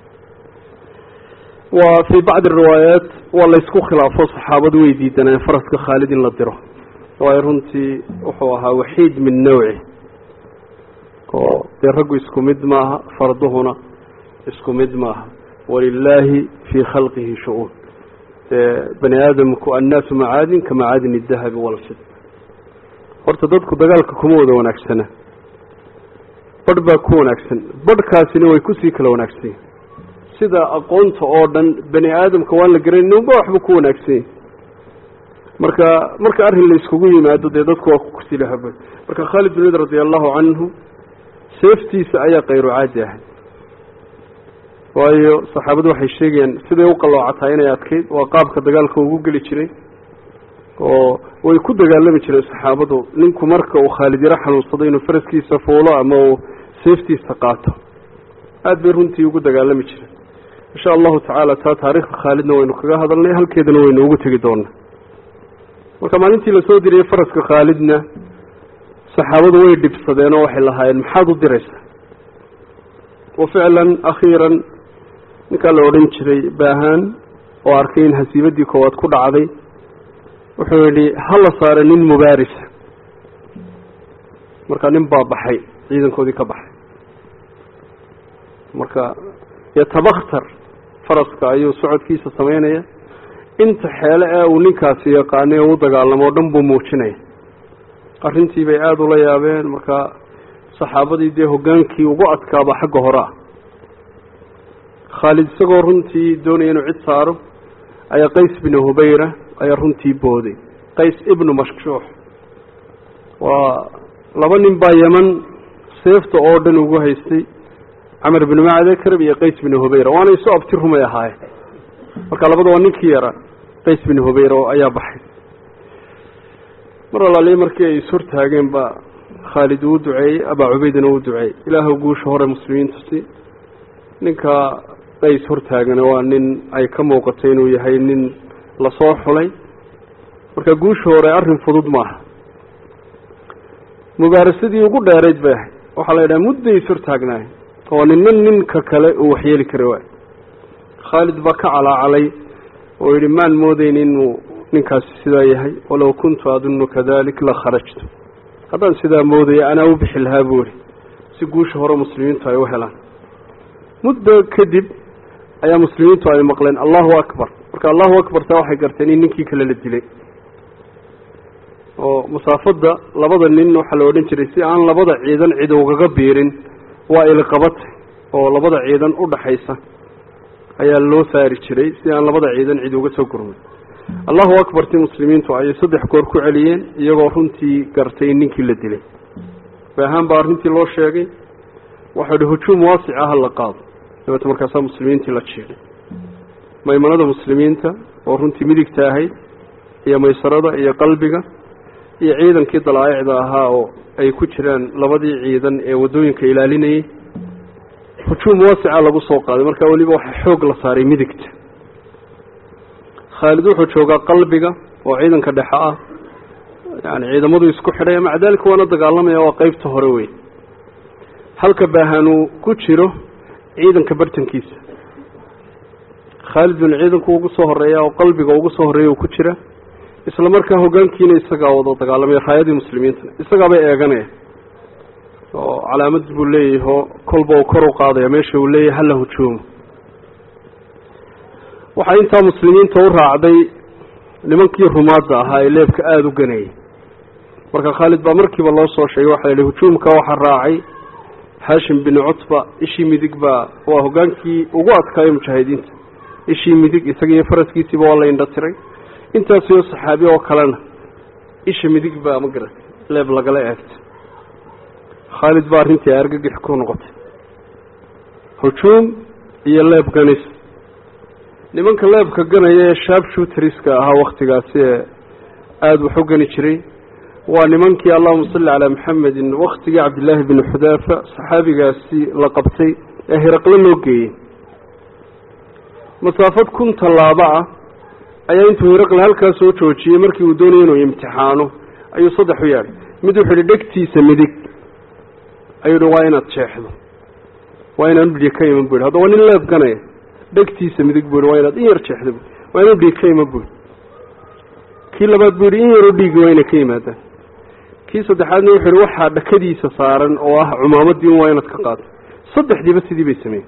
waa fii bacdi riwaayaat waa laysku khilaafo saxaabadu way diidaneen faraska khaalid in la diro waayo runtii wuxuu ahaa waxiid min nawci oo dee raggu isku mid maaha farduhuna isku mid maaha walilaahi fii khalqihi shu-uun dee bani aadamku annaasu macaadin ka macaadin idahabi walfid horta dadku dagaalka kuma wada wanaagsana badh baa ku wanaagsan badhkaasina way kusii kala wanaagsan sida aqoonta oo dhan bani aadamka waan la garanay ninba waxba ku wanaagsan marka marka arrin la iskugu yimaado dee dadku waa kusii lahaba marka khaalid bin wid radia allahu canhu seeftiisa ayaa kayru caadi ahay waayo saxaabadu waxay sheegayaan siday u qaloocataa inay adkayd waa qaabka dagaalka ugu geli jiray oo way ku dagaalami jireen saxaabadu ninku marka uu khaalid yaro xanuunsado inuu faraskiisa fuulo ama uu seeftiisa qaato aada bay runtii ugu dagaalami jireen insha allahu tacaala taa taariikhda khaalidna waynu kaga hadalnay halkeedana waynu ugu tegi doonaa marka maalintii lasoo diriyey faraska khaalidna saxaabadu way dhibsadeen oo waxay lahaayeen maxaad u diraysaa wa ficlan akhiiran ninkaa la odhan jiray baahaan oo arkay in hasiibadii koowaad ku dhacday wuxuu yidhi hala saara nin mubaarisa marka nin baa baxay ciidankoodii ka baxay marka yatabakhtar faraska ayuu socodkiisa samaynaya inta xeele ee uu ninkaasi yaqaanay oo u dagaalamo o dhan buu muujinaya arrintii bay aada ula yaabeen marka saxaabadii dee hoggaankii ugu adkaaba xagga hore ah khaalid isagoo runtii doonaya inuu cid saaro ayaa qays binu hubayra ayaa runtii booday qays ibnu mashshuux waa laba nin baa yeman seefta oo dhan ugu haystay camar binu macde karab iyo qays binu hubayra waana isu abti rumay ahaayeen marka labada waa ninkii yara qays binu hubayra ayaa baxay mar alaaliya markii ay ishortaageen ba khaalid uu duceeyey abaa cubaydana uu duceeyey ilaahw guusha hore muslimiintu si ninka qays hortaagana waa nin ay ka muuqatay inuu yahay nin lasoo xulay marka guusha hore arrin fudud maaha mubaarasadii ugu dheerayd bay ahayd waxaa la yidhaha mudday ishortaagnaay oo ninna ninka kale uu waxyeeli kari waay khaalid baa ka calaacalay oo yidhi maan moodayn inuu ninkaasi sidaa yahay walow kuntu adunnu kadalik la kharajtu haddaan sidaa moodaya anaa u bixi lahaa buu ihi si guusha hore muslimiintu ay u helaan muddo kadib ayaa muslimiintu ay maqleen allahu akbar marka allahu akbar taa waxay garteen in ninkii kale la dilay oo masaafadda labada nin waxaa la odhan jiray si aan labada ciidan cid ugaga biirin waa ilqabatay oo labada ciidan u dhaxaysa ayaa loo saari jiray si aan labada ciidan cid uga soo gurmay allahu akbarti muslimiintu ayay saddex goor ku celiyeen iyagoo runtii gartay in ninkii la dilay bay ahaan baa arrintii loo sheegay waxau ihi hujuum waasic ah la qaado dabeete markaasaa muslimiintii la jiiday maymanada muslimiinta oo runtii midigta ahayd iyo maysarada iyo qalbiga iyo ciidankii dalaa'icda ahaa oo ay ku jiraan labadii ciidan ee waddooyinka ilaalinayay hujuum waasica lagu soo qaaday marka weliba waxaa xoog la saaray midigta khaalid wuxuu joogaa qalbiga oo ciidanka dhexe ah yani ciidamadu isku xidhay maca dalika waana dagaalamaya waa qeybta hore wey halka baahanuu ku jiro ciidanka bartankiisa khaalid bin ciidanku ugu soo horeeya oo qalbiga ugu soo horreeya ku jira isla markaa hoggaankiina isagaa wada dagaalamaya raayadii muslimiintana isagaabay eeganaya oo calaamad buu leeyahay oo kolba uu kor u qaadaya meesha uu leeyahay hala hujuumo waxaa intaa muslimiinta u raacday nimankii rumaadda ahaa ee leebka aada u ganayay marka khaalid baa markiiba loo soo sheegay waxaa la yihi hujuumka waxaa raacay haashim bin cutba ishii midig baa waa hoggaankii ugu adkaayay mujaahidiinta ishii midig isaga iyo faraskiisiiba waa la indha tiray intaasiyo saxaabi oo kalena isha midig baa ma garatay leeb lagala eegtay khaalid baa arrintii argagix ku noqotay hujuum iyo leeb ganis nimanka leebka ganaya ee shaab shuuteriska ahaa waktigaasi ee aada wax u gani jiray waa nimankii allahuma salli calaa maxamedin waktigii cabdillaahi bini xudaafa saxaabigaasi la qabtay ee hiraqle loo geeyey masaafad kun tallaabo ah ayaa intuu hiraqle halkaa soo joojiyey markii uu doonayay inuu imtixaano ayuu saddex u yeedhay mid wuxuu yihi dhegtiisa midig ayuu hi waa inaad jeexdo waa inaan udhiya ka iman bu yidhi hadda waa nin leeb ganaya dhegtiisa midig buu yihi waa inaad in yar jeexdo bu waa inaan udhiya ka iman bu yidhi kii labaad buu yidhi in yaroo dhiigi waa inay ka yimaadaan kii saddexaadna wuxuu yihi waxaa dhakadiisa saaran oo ah cumaamadii un waa inaad ka qaado saddexdiiba sidii bay sameeyey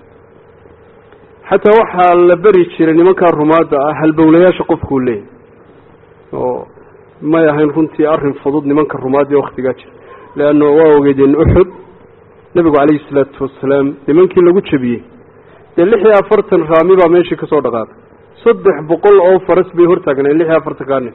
xataa waxaa la beri jiray nimankaa rumaadda ah halbowlayaasha qofkuu leeyahy oo may ahayn runtii arrin fudud nimanka rumaadda ee waktigaa jira leanna waa ogeedeen uxud nebigu calayhi salaatu wasalaam nimankii lagu jebiyey dee lix iyo afartan raami baa meeshii ka soo dhaqaaqay saddex boqol oo faras bay hortaagneen lix iyo afartankaa nin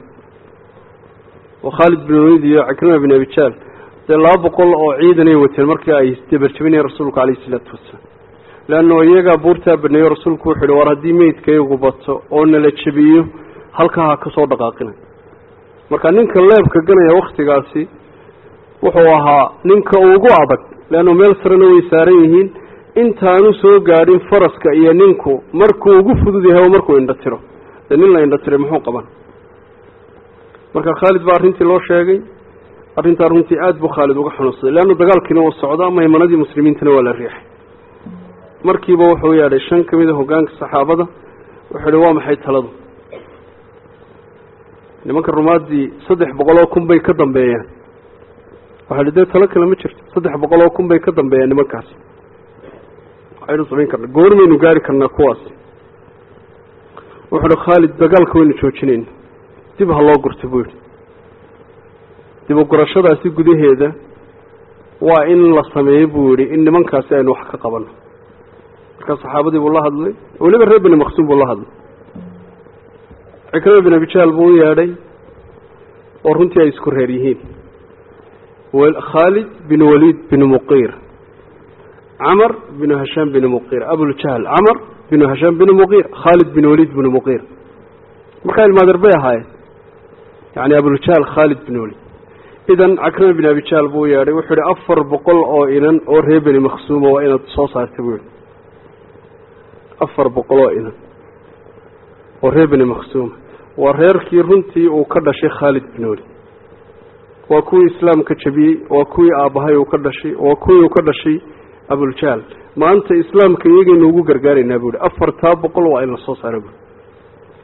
oo khaalid bin walid iyo cikrima bin abijaal dee laba boqol oo ciidanay wateen markii ay dabarjabinayeen rasuulku calayhi isalaatu wasalaam leanno iyagaa buurtaa baneeyo rasuulku wuxu uhi war haddii meydkaygu bato oo nala jebiyo halkaa ha ka soo dhaqaaqina marka ninka leebka ganaya waktigaasi wuxuu ahaa ninka ugu adag leanno meel sarena way saaran yihiin intaanu soo gaadhin faraska iyo ninku markuu ugu fudud yahay oo markuu indha tiro dee nin la indha tiray muxuu qaban marka khaalid baa arrintii loo sheegay arrintaa runtii aada buu khaalid uga xanuunsaday leanna dagaalkiina uu socdaa maymanadii muslimiintana waa la riixay markiiba wuxuu yeedhay shan ka mid a hoggaanka saxaabada wuxuu ihi waa maxay taladu nimanka rumaaddii saddex boqol oo kun bay ka dambeeyaan waxaa hi dee talo kale ma jirto saddex boqol oo kun bay ka dambeeyaan nimankaasi waxaynu samayn karna goormaynu gaari karnaa kuwaasi wuxuu hi khaalid dagaalka waynu joojinayna dib ha loo gurto buu yidhi dib u gurashadaasi gudaheeda waa in la sameeyo buu yidhi in nimankaasi aynu wax ka qabanno markaa saxaabadii buu la hadlay weliba reer beni maqsuum buu la hadlay cikrima bin abijaal buu u yeedhay oo runtii ay isku reer yihiin khaalid bin waliid bin muqiir camar binu hashaam bin muqiir abuljahl camar binu hashaam bin muqiir khaalid bin waliid bin muqiir markaa ilmaadeer bay ahaayeen yani abuljahl khaalid bin waliid idan cakrima bin abijaal buu u yeedhay wuxuu yihi afar boqol oo inan oo reer beni maqsuuma waa inaad soo saarta buu yihi afar boqol oo inan oo reer beni maqsuuma waa reerkii runtii uu ka dhashay khaalid bin waliid waa kuwii islaamka jabiyey waa kuwii aabbahay uu ka dhashay waa kuwii uu ka dhashay abuljahl maanta islaamka iyagaynu ugu gargaaraynaa buu ihi afartaa boqol waa in la soo saara buui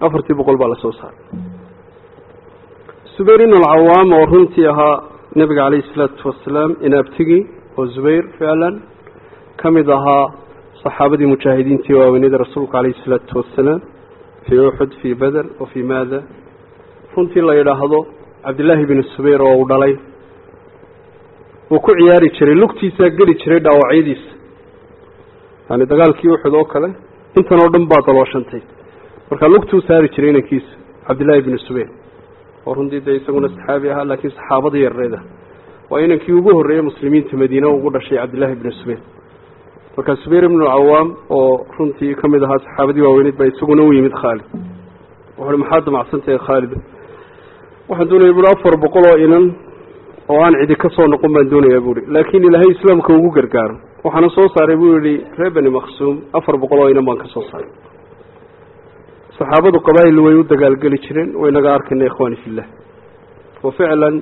afartii boqol baa lasoo saaray zubayr ibn alcawaam oo runtii ahaa nebiga calayhi isalaatu wasalaam inaabtigii oo zubayr ficlan ka mid ahaa saxaabadii mujaahidiintii waaweynada rasuulka calayhi isalaatu wasalaam fii uxud fii beder wa fii maada runtii la yidhaahdo cabdillaahi binu zubayr oo uu dhalay wuu ku ciyaari jiray lugtiisaa geli jiray dhaawacyadiisa yani dagaalkii uxud oo kale intan oo dhan baa dalooshantay markaa lugtuu saari jiray inankiisa cabdillaahi binu zubayr oo runtii dee isaguna saxaabi ahaa laakiin saxaabada yareeda waa inankii ugu horreeyey muslimiinta madiina ugu dhashay cabdillaahi binu zubayr markaa zubayr ibnu cawaam oo runtii ka mid ahaa saxaabadii waaweyneed baa isaguna u yimid khaalid wuxuuhi maxaad damacsantahay khaalid waxaan doonaya buui afar boqol oo inan oo aan cidi ka soo noqon baan doonayaa buuhi laakiin ilaahay islaamka ugu gargaaro waxaana soo saaray buu yihi reer beni maksuum afar boqol oo inan baan ka soo saaray saxaabadu qabaa'il way u dagaalgeli jireen waynaga arkayna ikhwaani fillah wa ficlan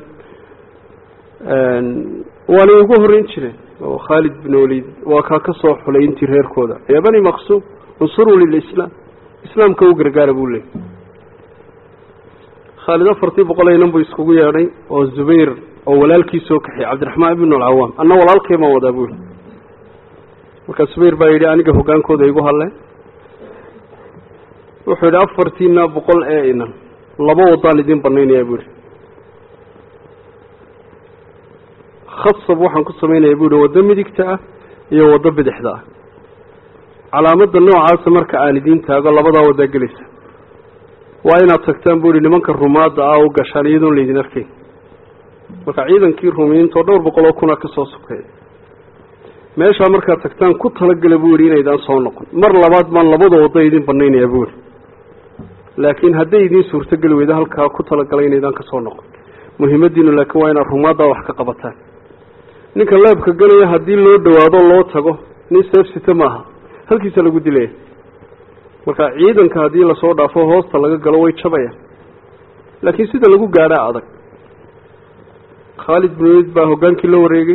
waanay ugu horreyn jireen oo khaalid bin walid waa kaa ka soo xulay intii reerkooda yaa bani maksuum unsuruu lilislaam islaamka u gargaara buu leeyay khaalid afartii boqol inan buu iskugu yeedhay oo zubayr oo walaalkii soo kaxiyay cabdiraxmaan ibnu alcawaam anna walaalkay baan wadaa buu yihi markaa zubayr baa yidhi aniga hoggaankooda igu hadleen wuxuu yidhi afartiina boqol ee inan laba wadaan idin banaynayaa buu yihi khasab waxaan ku samaynayaa buu yihi waddo midigta ah iyo waddo bidixda ah calaamadda noocaasa marka aan idiin taago labadaa waddaa gelaysa waa inaad tagtaan buu yihi nimanka rumaadda ah u gashaan iyadoon laydin arkayn marka ciidankii rumiyiintoo dhowr boqol oo kuna ka soo sokeeya meeshaa markaad tagtaan ku talagala buu yihi inaydaan soo noqon mar labaad baan labada waddo idin banaynayaa buu yihi laakiin hadday idiin suurtogeli weydo halkaa ku talagalay inaydaan ka soo noqon muhiimadiinu laakiin waa inaad rumaaddaa wax ka qabataan ninka leebka gelaya haddii loo dhawaado loo tago nin seefsita maaha halkiisa lagu dilaya marka ciidanka haddii lasoo dhaafo hoosta laga galo way jabayaan laakiin sida lagu gaadhaa adag khaalid bin walid baa hoggaankii la wareegay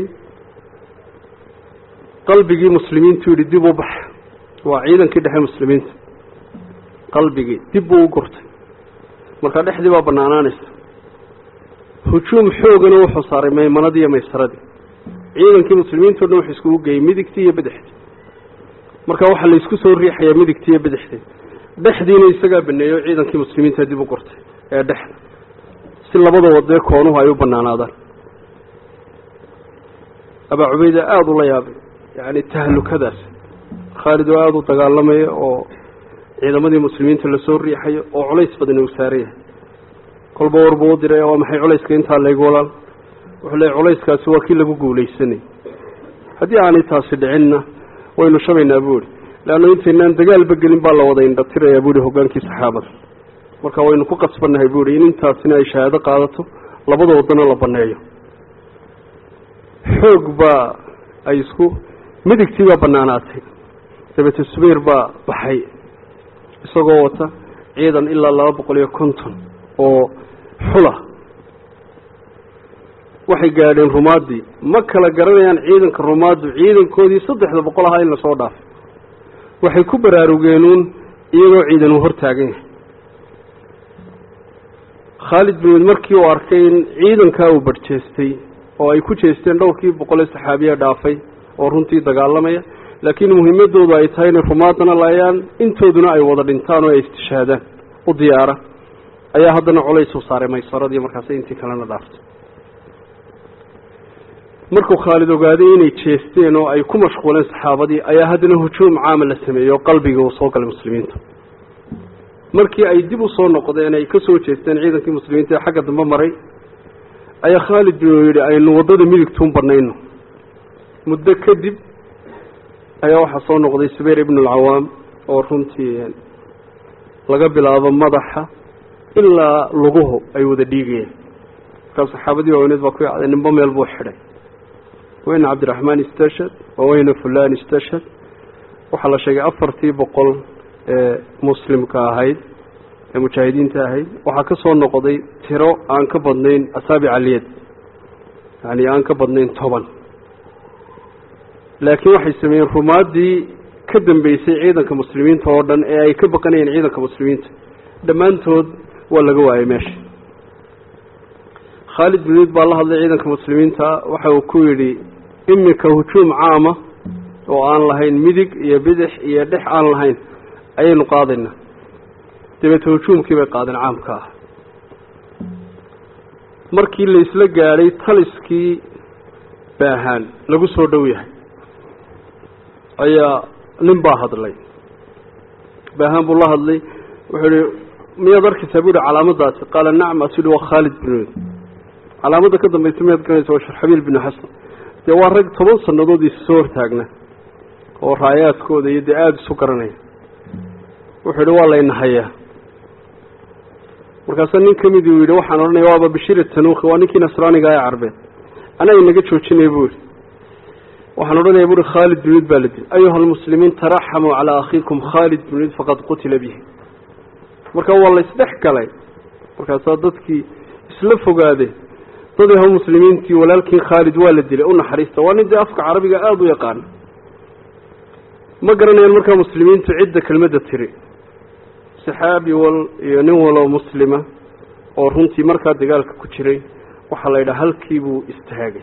qalbigii muslimiintu yidhi dib u bax waa ciidankii dhexe muslimiinta qalbigii dib buu u gurtay markaa dhexdii baa banaanaanaysa hujuum xoogana wuxuu saaray maymanadii iyo maysaradii ciidankii muslimiintao dhan wuxuu iskugu geeyey midigtii iyo bidixdii marka waxaa laysku soo riixayaa midigtii iyo bidixdii dhexdiina isagaa baneeyo ciidankii muslimiinta dib u gurtay ee dhexda si labada wadee koonuhu ay u banaanaadaan abaa cubayda aada ula yaabay yacni tahalukadaas khaalid oo aada u dagaalamaya oo ciidamadii muslimiinta lasoo riixayo oo culays badan uu saaran yahay kolba warbuu u diray waa maxay culayska intaa laygu walaal wuxuu leeyay culayskaasi waa kii lagu guulaysanay haddii aanay taasi dhicinna waynu shabaynaa buu ihi leanna intaynaan dagaalba gelin baa la wada indhatirayaa buu ihi hoggaankii saxaabada marka waynu ku qasbannahay buu ihi in intaasina ay shahaado qaadato labada wadana la baneeyo xoog baa ay isku midigtii baa banaanaatay dabeete subayr baa baxay isagoo wata ciidan ilaa laba boqol iyo konton oo xula waxay gaadheen rumaadii ma kala garanayaan ciidanka rumaaddu ciidankoodii saddexda boqol ahaa in lasoo dhaafay waxay ku baraarugeenuun iyagoo ciidan uu hortaagan yahay khaalid bin wid markii uu arkay in ciidankaa uu barhjeestay oo ay ku jeesteen dhowrkii boqolee saxaabiya dhaafay oo runtii dagaalamaya laakiin muhiimadoodu ay tahay inay rumaadana laayaan intooduna ay wada dhintaan oo ay istishaadaan u diyaara ayaa haddana culays u saaray maysaradii markaasay intii kalena dhaaftay markuu khaalid ogaaday inay jeesteen oo ay ku mashquuleen saxaabadii ayaa haddana hujuum caama la sameeyey oo qalbiga uu soo galay muslimiinta markii ay dib u soo noqdeen ay ka soo jeesteen ciidankii muslimiinta ee xagga dambe maray ayaa khaalid bin yidhi aynu waddada midigtuun banayno muddo kadib ayaa waxaa soo noqday subayr ibnu alcawaam oo runtii laga bilaabo madaxa ilaa luguhu ay wada dhiigayeen markaa saxaabadii waaweyneed baa ku yacday nimbo meel buu xidhay weyna cabdiraxmaan istashad waa weyna fulan istashad waxaa la sheegay afartii boqol ee muslimka ahayd ee mujaahidiinta ahayd waxaa ka soo noqday tiro aan ka badnayn asaabic aliyad yani aan ka badnayn toban laakiin waxay sameeyeen rumaaddii ka dambeysay ciidanka muslimiinta oo dhan ee ay ka baqanayeen ciidanka muslimiinta dhammaantood waa laga waayay meesha khaalid bin waliid baa la hadlay ciidanka muslimiinta waxa uu ku yidhi iminka hujuum caama oo aan lahayn midig iyo bidix iyo dhex aan lahayn ayaynu qaadaynaa dabeete hujuumkii bay qaadeen caamka ah markii la isla gaadhay taliskii baahaan lagu soo dhow yahay ayaa nin baa hadlay baahaan buu la hadlay wuxuu ihi miyaad arkaysaa bu yihi calaamadaasi qaala nacam asu yihi waa khaalid bin waliid calaamadda ka dambaysa miyaad garanaysa waa sharxabiil binu xasan dee waa rag toban sannadood isa soo hortaagna oo raayaadkooda iyo dee aada isu garanaya wuxuu yihi waa layna hayaa markaasaa nin ka mid uu yidhi waxaan odhanaya waaba bashir tanuukhi waa ninkii nasraaniga ee carbeed anaa inaga joojinaya bu yihi waxaan odhanaya buuhi khaalid bin waliid baa la dilay ayuha almuslimiin taraxamuu calaa akhiikum khaalid bin waliid faqad qutila bihi marka waa la isdhex galay markaasaa dadkii isla fogaadeen dad yaho muslimiintii walaalkiin khaalid waa la dilay u naxariista waa nin dee afka carabiga aada u yaqaana ma garanayaan markaa muslimiintu cidda kelmadda tiri saxaabi wal iyo nin waloo muslima oo runtii markaa dagaalka ku jiray waxaa la yidhaha halkii buu istaagay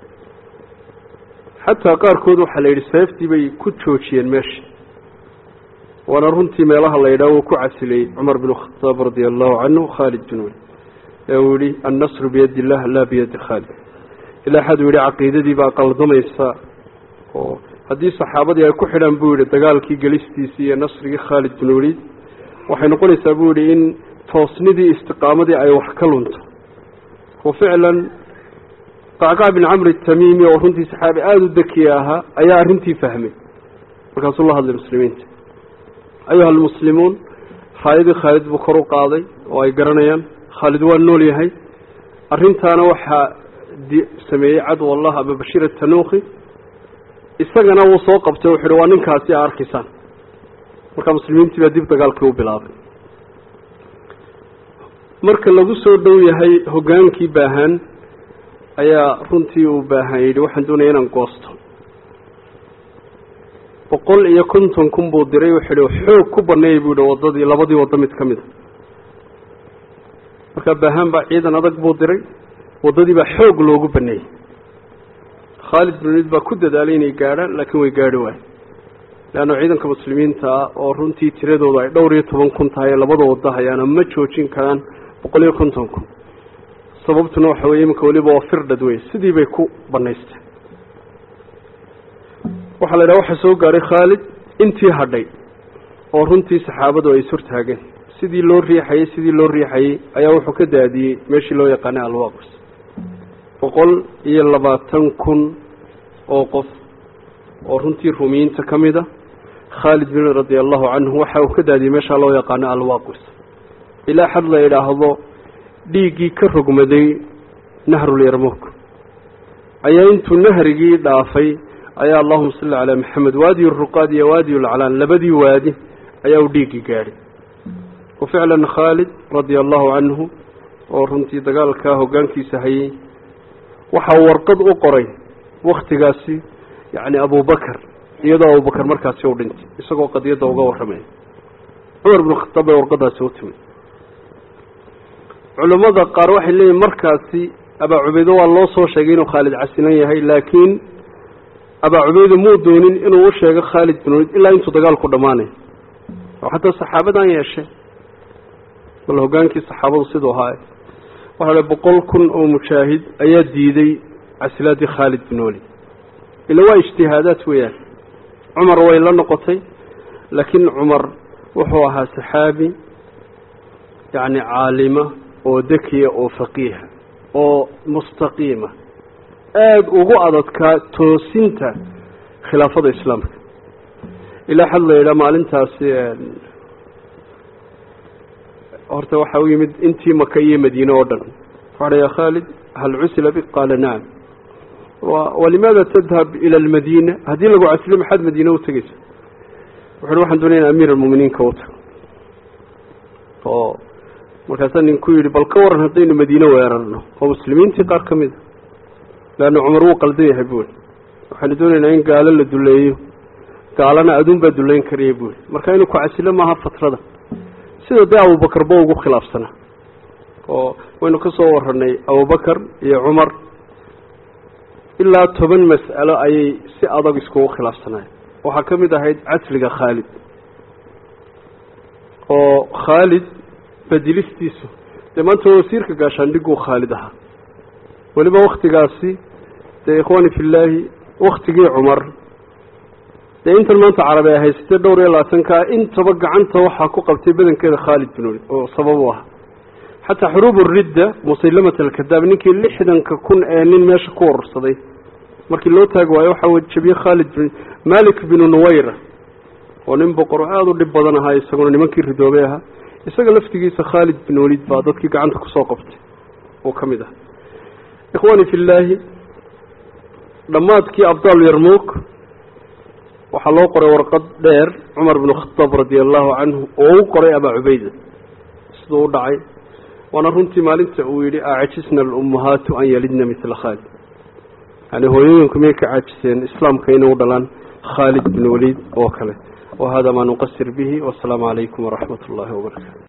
xataa qaarkood waxaa la yidhi seeftii bay ku joojiyeen meesha waana runtii meelaha la yidhaha uu ku casilay cumar bin khataab radia allahu canhu khaalid bin wali ee uu yihi annasru biyadi illah laa biyadi khaalid ilaa xad uu yihi caqiidadii baa qaldamaysa oo haddii saxaabadii ay ku xidhaan buu yihi dagaalkii gelistiisii iyo nasrigii khaalid bin waliid waxay noqonaysaa buu yihi in toosnidii istiqaamadii ay wax ka lunto wa ficlan qacqac bin camri tamiimi oo runtii saxaabi aada u dekiya ahaa ayaa arrintii fahmay markaasuu la hadlay muslimiinta ayuha almuslimuun raayadii khaalid buu kor u qaaday oo ay garanayaan khaalid waa nool yahay arrintaana waxaa sameeyey cadw allah aba bashir atanuukhi isagana wuu soo qabtay wuxu uhi waa ninkaasi a arkaysaan markaa muslimiintii baa dib dagaalkii u bilaabay marka lagu soo dhow yahay hoggaankii baahaan ayaa runtii uu baahan yidhi waxaan doonaya inaan goosto boqol iyo konton kun buu diray wuxuu yihi xoog ku baneeyay buu yihi waddadii labadii waddo mid ka mid a markaa baahaan baa ciidan adag buu diray waddadii baa xoog loogu baneeyey khaalid bin waliid baa ku dadaalay inay gaadhaan laakiin way gaadhi waaye leanna ciidanka muslimiinta ah oo runtii tiradooda ay dhowr iyo toban kun tahay labada waddo hayaana ma joojin karaan boqol iyo konton kun sababtuna waxa weye iminka weliba waa firdhad wey sidii bay ku banaysteen waxaa la yidhaha waxaa soo gaadhay khaalid intii hadhay oo runtii saxaabadu ay ishortaageen sidii loo riixayey sidii loo riixayey ayaa wuxuu ka daadiyey meeshii loo yaqaanay alwaqs boqol iyo labaatan kun oo qof oo runtii rumiyiinta ka mid a khaalid bin radia allahu canhu waxa uu ka daadiyey meeshaa loo yaqaano alwaqis ilaa xad la yidhaahdo dhiiggii ka rogmaday nahrulyarmuk ayaa intuu nahrigii dhaafay ayaa allahuma salli calaa maxamed waadiyu ruqaad iyo waadiyu laclaan labadii waadi ayaa uu dhiiggii gaadhay wa ficlan khaalid radia allahu canhu oo runtii dagaalkaa hoggaankiisa hayay waxaa warqad u qoray waktigaasi yacni abubakar iyadoo abubakar markaasi u dhintay isagoo qadiyadda uga warramaya cumar binu khataab bay warqadaasi u timid culammada qaar waxay leeyihin markaasi abaa cubeydo waa loo soo sheegay inuu khaalid casilan yahay laakiin abaa cubeydo muu doonin inuu u sheego khaalid bin waliid ilaa intuu dagaalku dhammaanayo oo xataa saxaabadan yeeshe bal hoggaankii saxaabadu siduu ahaa waxaa le boqol kun oo mujaahid ayaa diiday casilaadii khaalid bin waliid ila waa ijtihaadaad weeyaan cumar way la noqotay laakiin cumar wuxuu ahaa saxaabi yacni caalima oo dekiya oo faqiiha oo mustaqiima aada ugu adadkaa toosinta khilaafada islaamka ilaa xad la yidhaha maalintaasi horta waxaa u yimid intii maka iyo madiine oo dhan waxaa ya khaalid hal cusila bik qaala nacam walimaada tadhab ila almadiina haddii lagu casilo maxaad madiine u tegeysa wuxu uhi waxaan doonaya in amiir almu'miniinka u tago oo markaasaa nin ku yidhi bal ka waran haddaynu madiine weerarno oo muslimiintii qaar ka mid a leanna cumar wuu qaldan yahay buuri waxaanu doonaynaa in gaalo la duleeyo gaalana aduun baa duleyn karaya buuri marka inuu ku casilo maaha fatrada sida dee abubakar ba ugu khilaafsanaa oo waynu ka soo waranay abubakar iyo cumar ilaa toban mas'alo ayay si adag iskugu khilaafsanayen waxaa ka mid ahayd casliga khaalid oo khaalid bedelistiisu dee maanta wasiirka gaashaandhiguu khaalid ahaa weliba waktigaasi dee ikhwaani fillaahi waktigii cumar dee intan maanta carabi ay haysatee dhowr iyo labaatankaa intaba gacanta waxaa ku qabtay badankeeda khaalid bin walid oo sabab u aha xataa xuruub uridda musaylamat alkadaab ninkii lixdanka kun ee nin meesha ku wararsaday markii loo taagi waayo waxaa jabiye khaalid bin malik binu nuwayra oo nin boqor aada u dhib badan ahaa isaguna nimankii ridoobay ahaa isaga laftigiisa khaalid bin walid baa dadkii gacanta kusoo qabtay oo ka mid ah ikhwaani fillaahi dhammaadkii abdaal yarmuuk waxaa loo qoray warqad dheer cumar binu khataab radia allahu canhu oo u qoray abaa cubayda siduu u dhacay waana runtii maalinta uu yidhi acajisna alummahaatu an yalidna mila khaalid yani hooyooyinku miyay ka caajiseen islaamka inay u dhalaan khaalid bin waliid oo kale wahada maa nuqasir bihi wasalaamu calaykum waraxmat ullahi wabarakatu